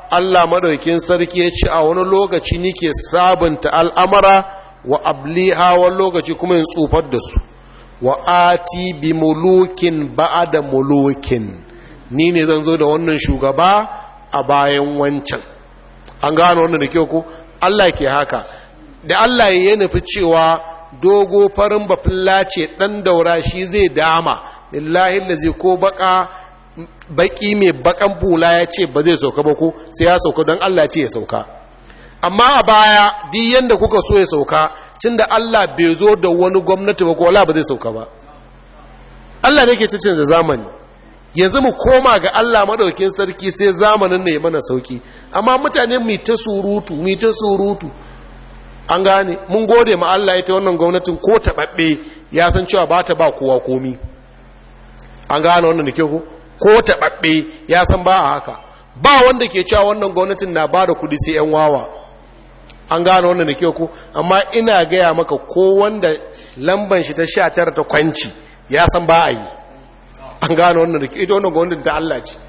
Allah madaukin sarki ya ce a wani lokaci nike sabunta al'amara wa abliha wani lokaci kuma in tsufar da su wa ati bi mulukin ba'ada mulukin ni ne zan zo da wannan shugaba a bayan wancan an gano wannan da kyau ko Allah ke haka da Allah ya nufi cewa dogo farin bafilla ce dan daura shi zai dama billahi lazi ko baka baki mai bakan bula ya ce ba zai sauka ba ko sai ya sauka don Allah ce ya sauka amma a baya duk yanda kuka so ya sauka cin da Allah bai zo da wani gwamnati ba ko wala ba zai sauka ba Allah ne ke cicin da zamani yanzu mu koma ga Allah madaukin sarki sai zamanin ne mana sauki amma mutane mu ta surutu mu ta surutu an gane mun gode ma Allah ita wannan gwamnatin ko taɓaɓɓe ya san cewa ba ta ba kowa komi an gane wannan da ke ku ko taɓaɓɓe ya san ba a haka ba wanda ke cewa wannan gwamnatin na ba da kudi sai 'yan wawa an gane wannan da ke ku amma ina gaya maka ko wanda lamban shi ta sha tara ta kwanci ya san ba a yi an gane wannan da ke ita wannan gwamnatin ta Allah ce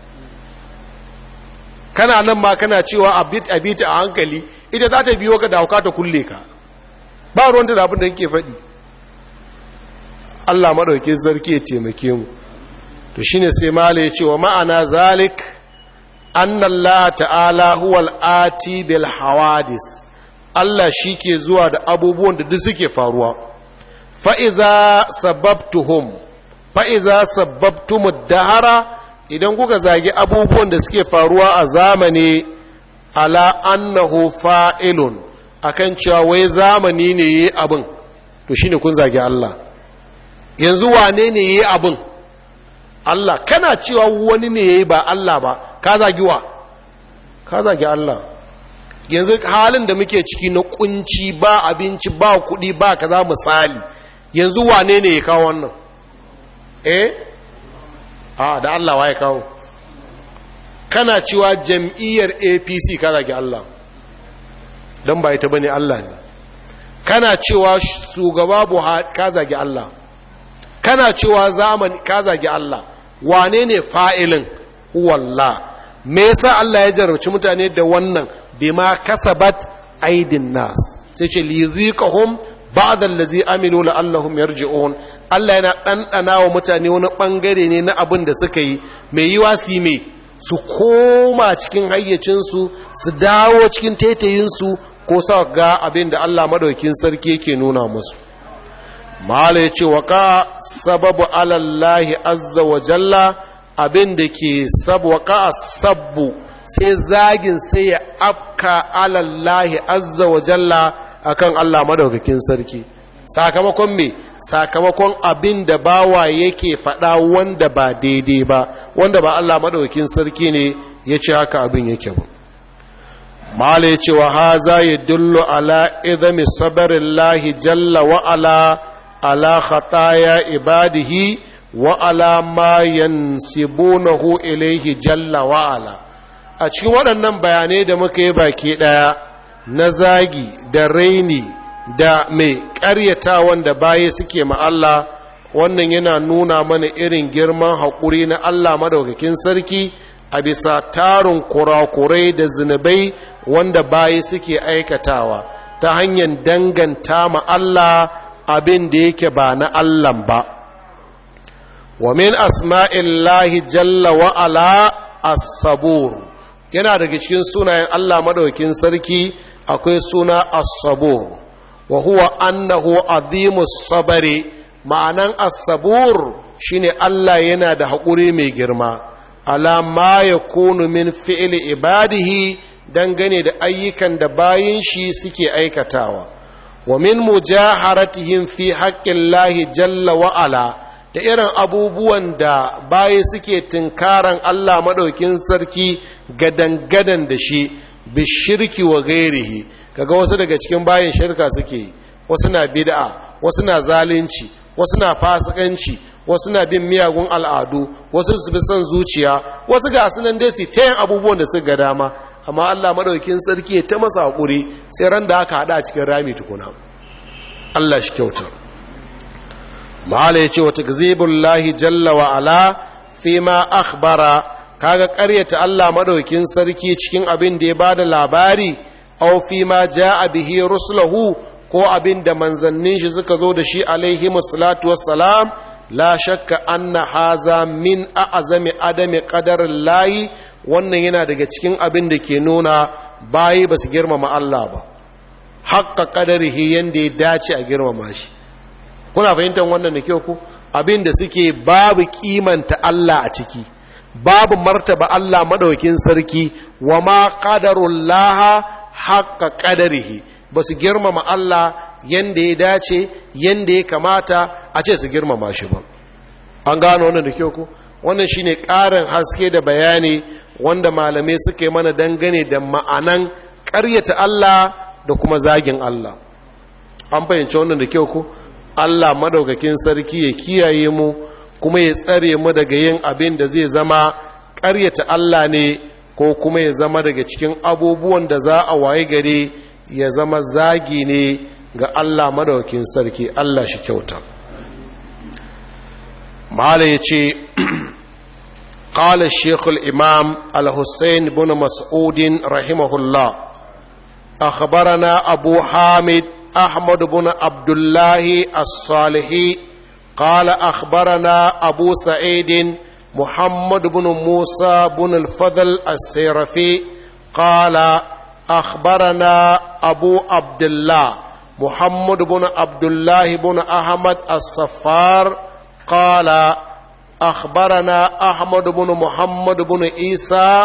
kana nan ma kana cewa a bit a bit a hankali ita za ta biyo ka da hauka ta kulle ka ba ruwanta da abin da yake faɗi Allah maɗauki sarki ya taimake mu to shine sai mala ya ce wa ma'ana zalik anna Allah ta'ala huwal ati bil hawadis Allah shi ke zuwa da abubuwan da duk suke faruwa fa'iza sababtuhum fa'iza sababtumud dahara idan kuka zagi abubuwan da suke faruwa a zamani ala annahu fa'ilun akan cewa wai zamani ne yi abin to shine kun zagi Allah yanzu wane ne yi abin Allah kana cewa wani ne yayi ba Allah ba ka zagi wa ka zagi Allah yanzu halin da muke ciki na kunci ba abinci ba kuɗi ba kaza misali yanzu wane ne ya kawo wannan eh a da Allah wa ya kawo kana cewa jam'iyyar APC ka zagi Allah don ba ita bane Allah ne kana cewa shugaba Buhari ka zagi Allah kana cewa zamani ka zagi Allah wane ne fa'ilin wallah me yasa Allah ya jarabci mutane da wannan bima kasabat aidin nas sai ce liziqahum ba'da allazi amilu la'allahum yarji'un Allah yana ɗanɗana wa mutane wani ɓangare ne na abin da suka yi mai yiwa su mai su koma cikin hayyacinsu su dawo cikin taitayinsu ko sa ga abin da Allah madaukin sarki yake nuna musu mala ya ce wa ka sababu alallahi azza wa jalla abin da ke sabu ka sabbu sai zagin sai ya afka alallahi azza wa jalla akan Allah madaukakin sarki sakamakon me sakamakon abin da bawa yake faɗa wanda ba daidai ba wanda ba Allah madaukakin sarki ne ya ce haka abin yake ba mala ya ce wa haza ya dullu ala idami sabarillahi jalla wa ala ala khataya ibadihi wa ala ma yansibunahu ilaihi jalla wa ala a cikin waɗannan bayanai da muka yi baki ɗaya na zagi da raini da mai ƙaryata wanda baya suke ma Allah wannan yana nuna mana irin girman haƙuri na Allah madaukakin sarki a bisa tarin kurakurai da zunubai wanda baya suke aikatawa ta hanyar danganta ma Allah abin da yake ba na Allah ba wa min asma'illahi jalla wa ala as-sabur yana daga cikin sunayen Allah madaukakin sarki akwai suna as-sabur wa huwa annahu azimus sabari ma'anan as-sabur shine Allah yana da haƙuri mai girma ala ma yakunu min fi'li ibadihi dangane da ayyukan da bayin shi suke aikatawa wa min mujaharatihim fi haƙƙin jalla wa ala da irin abubuwan da bayi suke tunkaran Allah maɗaukin sarki gadan-gadan da shi bishirki wa gairihi kaga wasu daga cikin bayin shirka suke yi wasu na bid'a wasu na zalunci wasu na fasikanci wasu na bin miyagun al'adu wasu su bi son zuciya wasu ga sunan dai su ta yin abubuwan da suka ga dama amma Allah madaukin sarki ya ta masa hakuri sai ran da aka hada cikin rami tukuna Allah shi kyauta mala yace wa takzibullahi jalla wa ala fi ma akhbara kaga ƙaryata Allah madaukin sarki cikin abin da ya bada labari aw fi ma jaa bihi rusuluhu ko abin da manzannin shi suka zo da shi alaihi salatu wassalam la shakka anna haza min a'zami adami qadarin layi wannan yana daga cikin abin da ke nuna bayi ba su girmama Allah ba haƙƙa qadarihi yanda ya dace a girmama shi kuna fahimtar wannan da kyau ku abin da suke babu kimanta Allah a ciki babu martaba Allah madaukin sarki wa ma qadarullaha haqqa qadarihi ba su girmama Allah yanda ya dace yanda ya kamata a ce su girmama shi ba an gano wannan da kyau ku wannan shine ƙarin haske da bayani wanda malamai suka yi mana dangane da ma'anan ƙaryata Allah da kuma zagin Allah an fahimci wannan da kyau ku Allah madaukakin sarki ya kiyaye mu kuma ya tsare mu daga yin abin da zai zama ƙaryata Allah ne ko kuma ya zama daga cikin abubuwan da za a waye gare ya zama zagi ne ga Allah madaukakin sarki Allah shi kyauta mala ya ce قال الشيخ الإمام الحسين بن مسعود رحمه الله أخبرنا أبو حامد أحمد بن عبد الله الصالحي قال أخبرنا أبو سعيد محمد بن موسى بن الفضل السيرفي قال أخبرنا أبو عبد الله محمد بن عبد الله بن أحمد الصفار قال أخبرنا أحمد بن محمد بن عيسى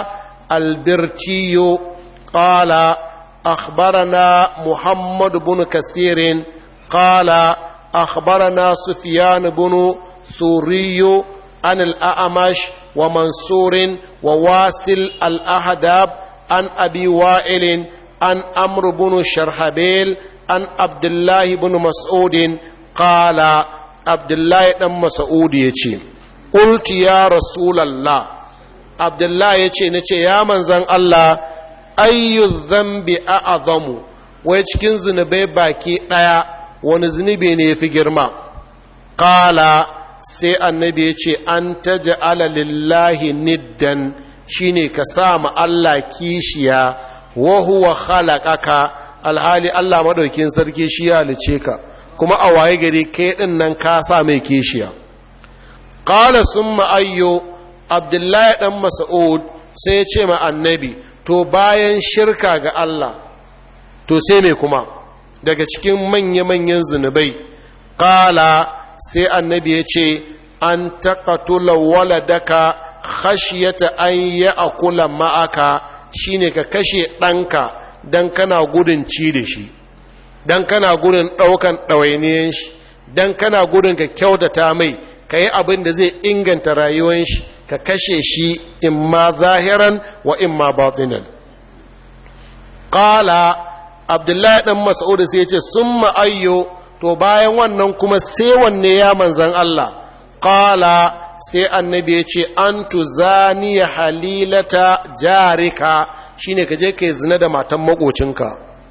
البرتي قال أخبرنا محمد بن كثير قال أخبرنا سفيان بن سوري عن الأعمش ومنصور وواسل الأهداب عن أبي وائل عن أمر بن شرحبيل عن عبد الله بن مسعود قال عبد الله بن مسعود يتي قلت يا رسول الله عبد الله يتي نتي يا من زن الله ayyu zambi a azamu wai cikin zunubai baki ɗaya wani zunubi ne ya fi girma ƙala sai annabi ya ce an taja ala lillahi niddan shine ka sa ma Allah kishiya wa huwa khalaqaka alhali Allah madaukin sarki shi ya halice ka kuma a waye gari kai din nan ka sa mai kishiya qala summa ayyo abdullahi dan mas'ud sai ya ce ma annabi to bayan shirka ga Allah to sai mai kuma daga cikin manya-manyan zunubai ƙala sai annabi ya ce an taƙatula waladaka khashiyata an yi akula ma'aka shine ka kashe ɗanka don kana gudun ci da shi don kana gudun ɗaukan ɗawainiyan shi don kana gudun ka kyautata mai ka yi abin da zai inganta rayuwan shi ka kashe shi in ma zahiran wa in ma batinan ƙala abdullahi ɗan mas'ud sai ce sun ma'ayyo to bayan wannan kuma sai wanne ya manzan Allah ƙala sai annabi ya ce an tuzaniya halilata jarika shine ka je ka yi zina da matan makocinka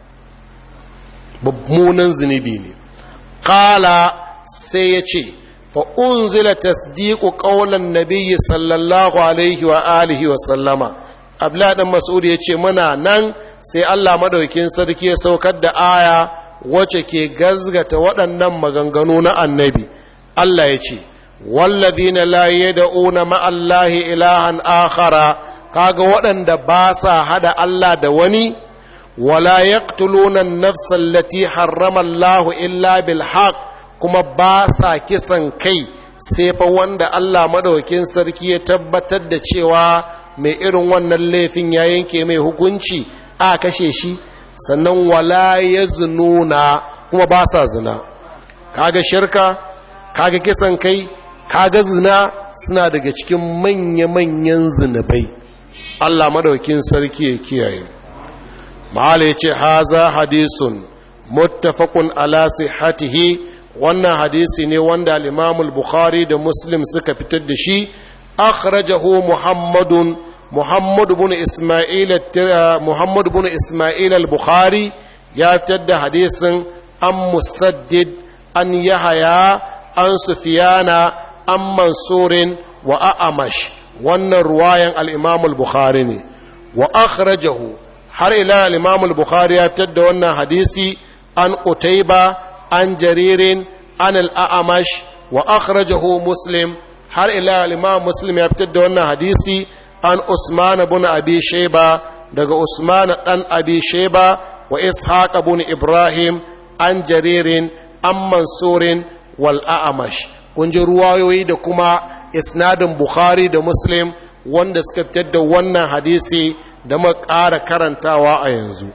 babmunan zunubi ne ƙala sai ya ce فأنزل تصديق قول النبي صلى الله عليه وآله وسلم abla dan mas'ud ya ce muna nan sai Allah madaukin sarki ya saukar da aya wacce ke gazgata waɗannan maganganu na annabi Allah ya ce walladina la yad'una ma'allahi ilahan akhara kaga waɗanda ba sa hada Allah da wani wala yaqtuluna an-nafsa allati harrama Allah illa bil haqq kuma ba sa kisan kai sai fa wanda Allah madaukin sarki ya tabbatar da cewa mai irin wannan laifin ya yanke mai hukunci a kashe shi sannan wala ya zununa kuma ba sa zina kaga shirka kaga kisan kai kaga zina suna daga cikin manya-manyan zinabai Allah madaukin sarki ya kiyaye ma'ala ya ce haza hadisun muttafaqun ala sihhatihi wannan hadisi ne wanda al bukhari da muslim suka fitar da shi akhrajahu muhammadun muhammad ibn isma'il muhammad ibn isma'il al-bukhari ya fitar da hadisin an musaddid an yahaya an sufiyana an mansurin wa a'amash wannan ruwayan al-imam al-bukhari ne wa akhrajahu har ila al-imam al-bukhari ya fitar da wannan hadisi an qutayba an jaririn an al-a'mash wa akhrajahu muslim har ila al-imam muslim ya fitar da wannan hadisi an usman ibn abi shayba daga usman dan abi shayba wa ishaq ibn ibrahim an jaririn an mansurin wal a'mash kun ji ruwayoyi da kuma isnadin bukhari da muslim wanda suka fitar da wannan hadisi da muka ƙara karantawa a yanzu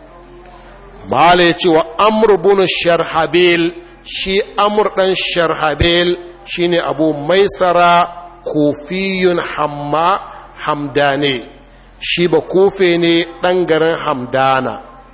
mala ya ce wa amr bin sharhabil shi amr dan sharhabil shine abu maisara kofiyun hamma hamdane shi ba kofe ne ɗan garin hamdana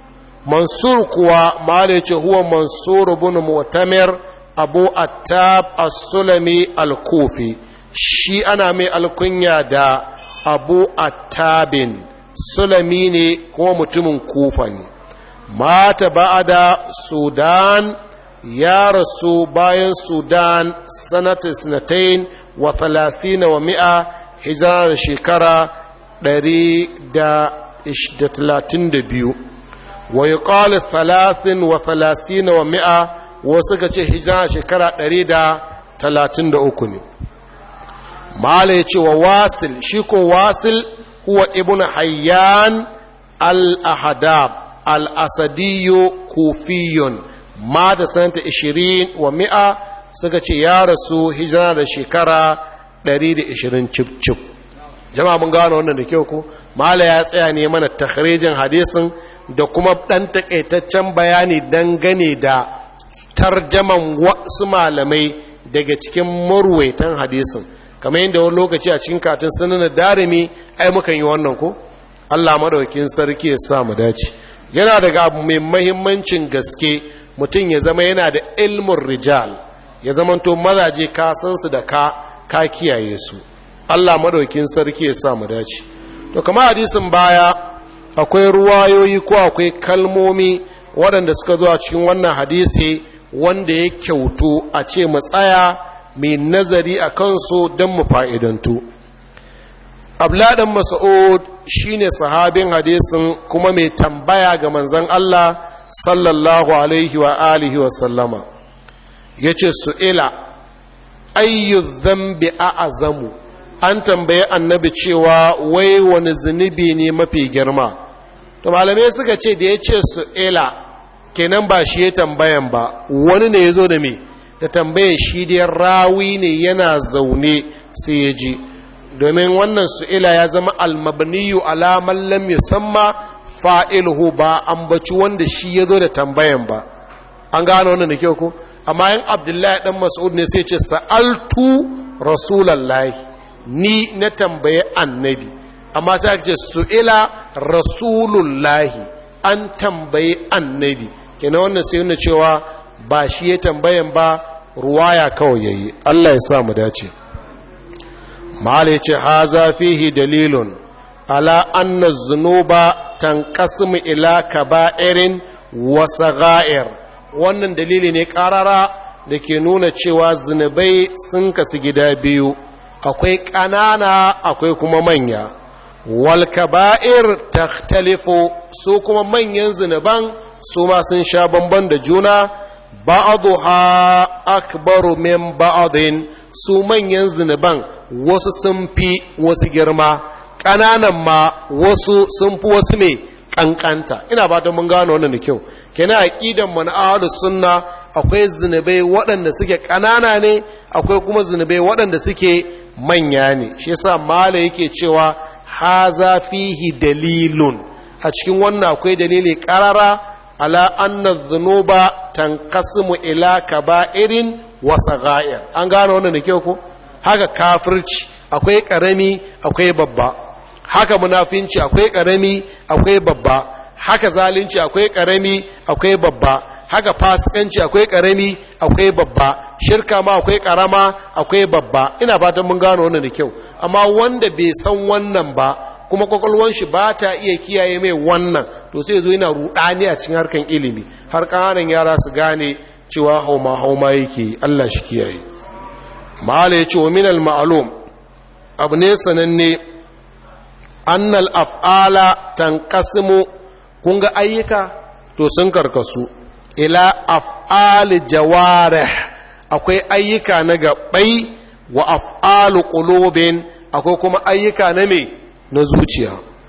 mansur kuwa mala ce huwa mansur bin mu'tamir abu attab as-sulami al-kufi shi ana mai alkunya da abu attabin sulami ne kuma mutumin kufa ne mata ba'ada sudan ya rasu bayan sudan sanata sinatain wa thalathina wa mi'a hijirar shekara ɗari da talatin da biyu wa yi ƙali talatin wa thalathina wa mi'a wasu ka ce hijirar shekara ɗari da talatin da uku ne mala ya ce wa wasil shi ko wasil huwa ibn hayyan al-ahadab al-asadiyo kufiyun ma da sanata ishirin wa mi'a suka ce ya rasu hijira da shekara 120 cip-cip jama'a mun gano wannan da kyau ku mala ya tsaya ne mana takharijin hadisin da kuma ɗan takaitaccen bayani dangane da tarjaman wasu malamai daga cikin murwaitan hadisin kamar yadda wani lokaci a cikin katin sunan darimi ai mukan yi wannan ko Allah madaukakin sarki ya sa mu dace yana daga abu mai mahimmancin gaske mutum ya zama yana da ilmin rijal ya zamanto mazaje ka san su da ka ka kiyaye su Allah madaukakin sarki ya sa mu dace to kamar hadisin baya akwai ruwayoyi ko akwai kalmomi waɗanda suka zo a cikin wannan hadisi wanda ya kyautu a ce mu tsaya mai nazari a kansu don mu fa'idantu. Abladan Mas'ud shi ne sahabin hadisin kuma mai tambaya ga manzan Allah sallallahu Alaihi wa alihi wa sallama. Ya ce, Su'ila, ayyu zambi a azamu, an tambaye annabi cewa wai wani zunubi ne mafi girma. To malamai suka ce da ya ce Su'ila, kenan ba shi ya tambayan ba, wani ne ya zo da me. da tambayar shi dai rawi ne yana zaune sai ya ji domin wannan su'ila ya zama almabniyu alaman lam yusamma fa'iluhu ba ambaci wanda shi ya zo da tambayan ba an gano wannan da kyau ko amma yin abdullahi dan mas'ud ne sai ce sa'altu rasulallahi ni na tambaye annabi amma sai aka ce su'ila rasulullahi an tambaye annabi kenan wannan sai yana cewa ba shi ya tambayan ba ruwaya kawai yayi Allah ya sa mu dace mala ce haza fihi dalilun ala anna zunuba tanqasimu ila kaba'irin wa sagha'ir wannan dalili ne karara da ke nuna cewa zunubai sun kasu gida biyu akwai ƙanana akwai kuma manya wal kaba'ir takhtalifu su kuma manyan zunuban su ma sun sha bamban da juna ba'aduha akbaru min ba'adin su manyan zunuban wasu sun fi wasu girma ƙananan ma wasu sun fi wasu mai ƙanƙanta ina ba mun gano wannan da kyau kenan aqidan mu na ahlus sunna akwai zunubai waɗanda suke ƙanana ne akwai kuma zunubai waɗanda suke manya ne shi yasa mala yake cewa haza fihi dalilun a cikin wannan akwai dalili ƙarara ala anna dhunuba tanqasimu ila kaba'irin wa sagha'ir an gano wannan da kyau ko haka kafirci akwai karami akwai babba haka munafinci akwai karami akwai babba haka zalunci akwai karami akwai babba haka fasikanci akwai karami akwai babba shirka ma akwai karama akwai babba ina fatan mun gano wannan da kyau amma wanda bai san wannan ba kuma kwakwalwan shi ba ta iya kiyaye mai wannan to sai zo yana rudani a cikin harkan ilimi har ƙananan yara su gane cewa hauma hauma yake Allah shi kiyaye mala ya ce wa minal ma'alum abu ne sananne annal af'ala tanqasimu kun ga ayyuka to sun karkasu ila af'ali jawarih akwai ayyuka na gabai wa af'alu qulubin akwai kuma ayyuka na me na zuciya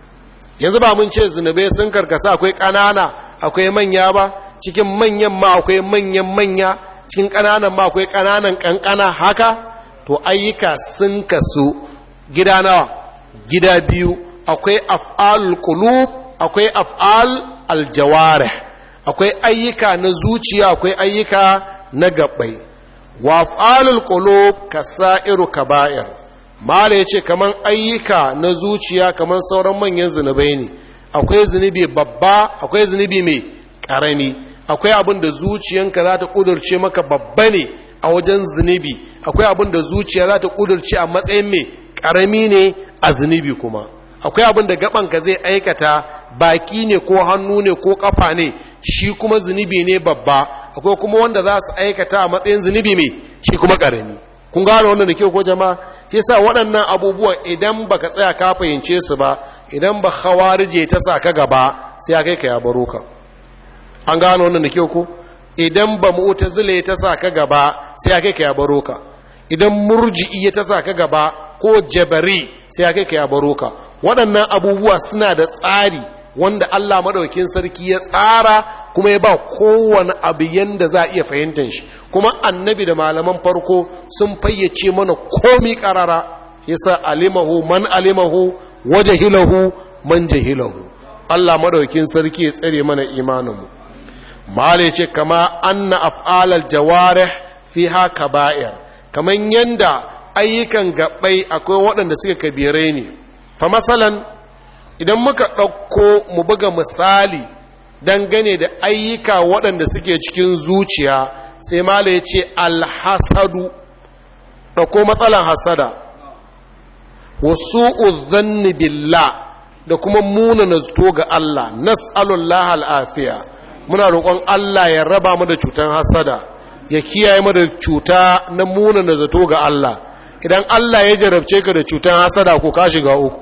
yanzu ba mun ce zunubai sun karkasa akwai ƙanana akwai manya ba cikin manyan ma akwai manyan manya cikin ƙananan ma akwai ƙananan ƙanƙana haka to ayyuka sun kasu gida nawa gida biyu akwai af'al qulub akwai af'al aljawarih akwai ayyuka na zuciya akwai ayyuka na gabbai wa af'alul qulub kasairu kaba'ir mala yace kaman ayyuka na zuciya kaman sauran manyan zunubai ne akwai zunubi babba akwai zunubi mai karami akwai abin da zuciyanka za ta kudurce maka babba ne a wajen zunubi akwai abin da zuciya za ta kudurce a matsayin mai karami ne a zunubi kuma akwai abin da gabanka zai aikata baki ne ko hannu ne ko kafa ne shi kuma zunubi ne babba akwai kuma wanda za su aikata a matsayin zunubi mai shi kuma karami kun gano wannan da kyau ko jama'a shi yasa waɗannan abubuwan idan baka tsaya ka fahimce su ba idan ba khawarije ta sa ka gaba sai ya kai ka ya baro ka an gano wannan da kyau ko idan ba mu'tazile ta sa ka gaba sai ya kai ka ya baro ka idan murji'i ta sa ka gaba ko jabari sai ya kai ka ya baro ka waɗannan abubuwa suna da tsari wanda Allah maɗaukin sarki ya tsara kuma ya ba kowane abu yanda za a iya fahimtar shi kuma annabi da malaman farko sun fayyace mana komi ƙarara yasa alimahu man alimahu wa jahilahu man jahilahu Allah maɗaukin sarki ya tsare mana imaninmu mala ce kama anna af'alal jawarih fiha kaba'ir kaman yanda ayyukan gabbai akwai waɗanda suka kabirai ne fa masalan idan muka ɗauko mu buga misali dangane da ayyuka waɗanda suke cikin zuciya sai mala ya ce alhasadu ɗauko matsalan hasada wasu uzanni billah da kuma muna na zato ga Allah nas'alullah al'afiya muna roƙon Allah ya raba mu da cutan hasada ya kiyaye mu da cuta na muna na zato ga Allah idan Allah ya jarabce ka da cutan hasada ko ka shiga uku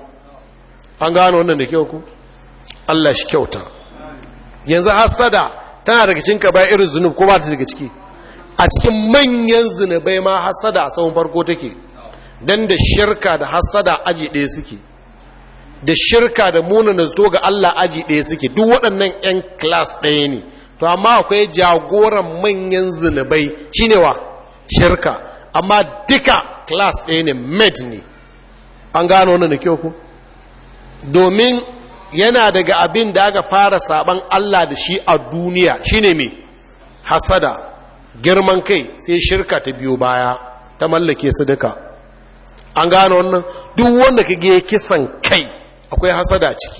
an gano wannan da kyau ku Allah shi kyauta yanzu hasada tana daga cikin irin zunub ko ba ta daga ciki a cikin manyan zunubai ma hasada a tsawon farko take dan da shirka da hasada aji ɗaya suke da shirka da munana zato ga Allah aji ɗaya suke duk waɗannan 'yan class ɗaya ne to amma akwai jagoran manyan zunubai shine wa shirka amma duka class ɗaya ne med ne an gano wannan da kyau ku domin yana daga abin da aka fara saban Allah da shi a duniya shine mai hasada girman kai sai shirka ta biyo baya ta mallake su duka an gano wannan duk wanda ka ya kisan kai akwai hasada ciki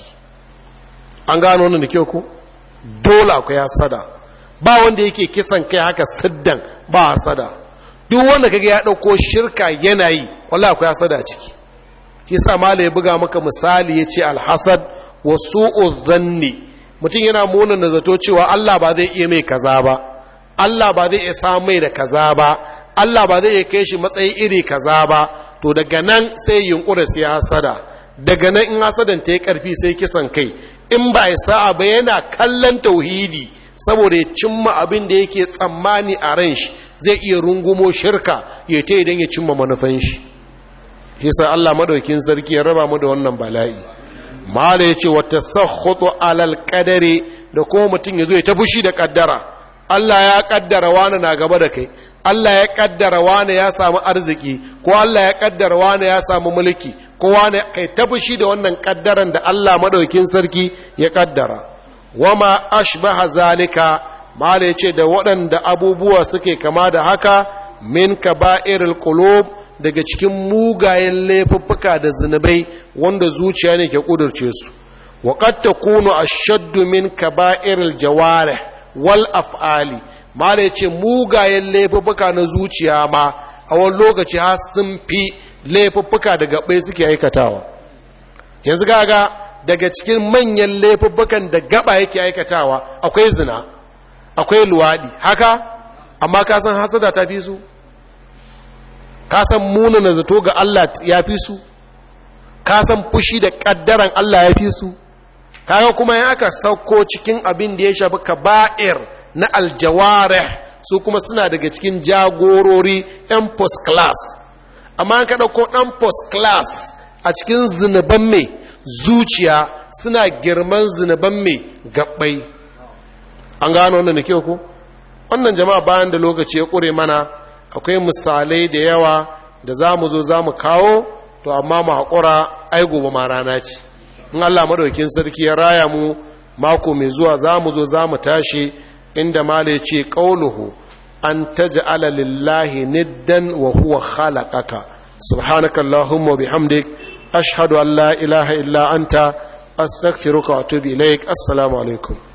an gano wannan da kyau ko dole akwai hasada ba wanda yake kisan kai haka siddan ba hasada duk wanda kaga ya dauko shirka yana yi wallahi akwai hasada ciki yasa mala ya buga maka misali yace alhasad wa su'u dhanni mutum yana muna na zato cewa Allah ba zai iya mai kaza ba Allah ba zai iya samu mai da kaza ba Allah ba zai iya kai shi matsayi iri kaza ba to daga nan sai yunkura sai hasada daga nan in hasadan ta yi karfi sai kisan kai in ba ya sa'a ba yana kallon tauhidi saboda ya cimma abin da yake tsammani a ran shi zai iya rungumo shirka ya ta idan ya cimma manufan shi shi sa Allah madaukin sarki ya raba mu da wannan bala'i mala ya ce wata sakhutu alal qadari da kuma mutum ya zo ya ta fushi da kaddara Allah ya kaddara wani na gaba da kai Allah ya kaddara wani ya samu arziki ko Allah ya kaddara wani ya samu mulki ko wani kai ta fushi da wannan kaddaran da Allah madaukin sarki ya kaddara wama ashbaha zalika mala yace da waɗanda abubuwa suke kama da haka min kaba'irul qulub daga cikin mugayen laifuffuka da zinubai wanda zuciya ne ke kudurce su wa qad takunu ashaddu min kaba'iril jawarih wal af'ali mala yace mugayen laifuffuka na zuciya ma a wani lokaci har sun fi laifuffuka da gabai suke aikatawa yanzu gaga daga cikin manyan laifuffukan da gaba yake aikatawa akwai zina akwai luwadi haka amma ka san hasada ta fi su ka san munana zato ga Allah ya fi su ka san fushi da ƙaddaran Allah ya fi su kaga kuma ya aka sauko cikin abin da ya shafi kaba'ir na aljawarih su kuma suna daga cikin jagorori 'yan post class amma ka ɗauko ɗan post class a cikin zinuban mai zuciya suna girman zinuban mai gabbai an gano wannan da kyau ku wannan jama'a bayan da lokaci ya ƙure mana akwai misalai da yawa da za mu zo za mu kawo to amma mu haƙura ai gobe ma rana ce in allah madaukin sarki ya raya mu mako mai zuwa za mu zo za mu tashi inda mala ya ce ƙauluhu an taj'ala lillahi niddan wa huwa khalaqaka subhanaka allahumma bihamdik ashhadu an la ilaha illa anta astaghfiruka wa atubu ilaik assalamu alaikum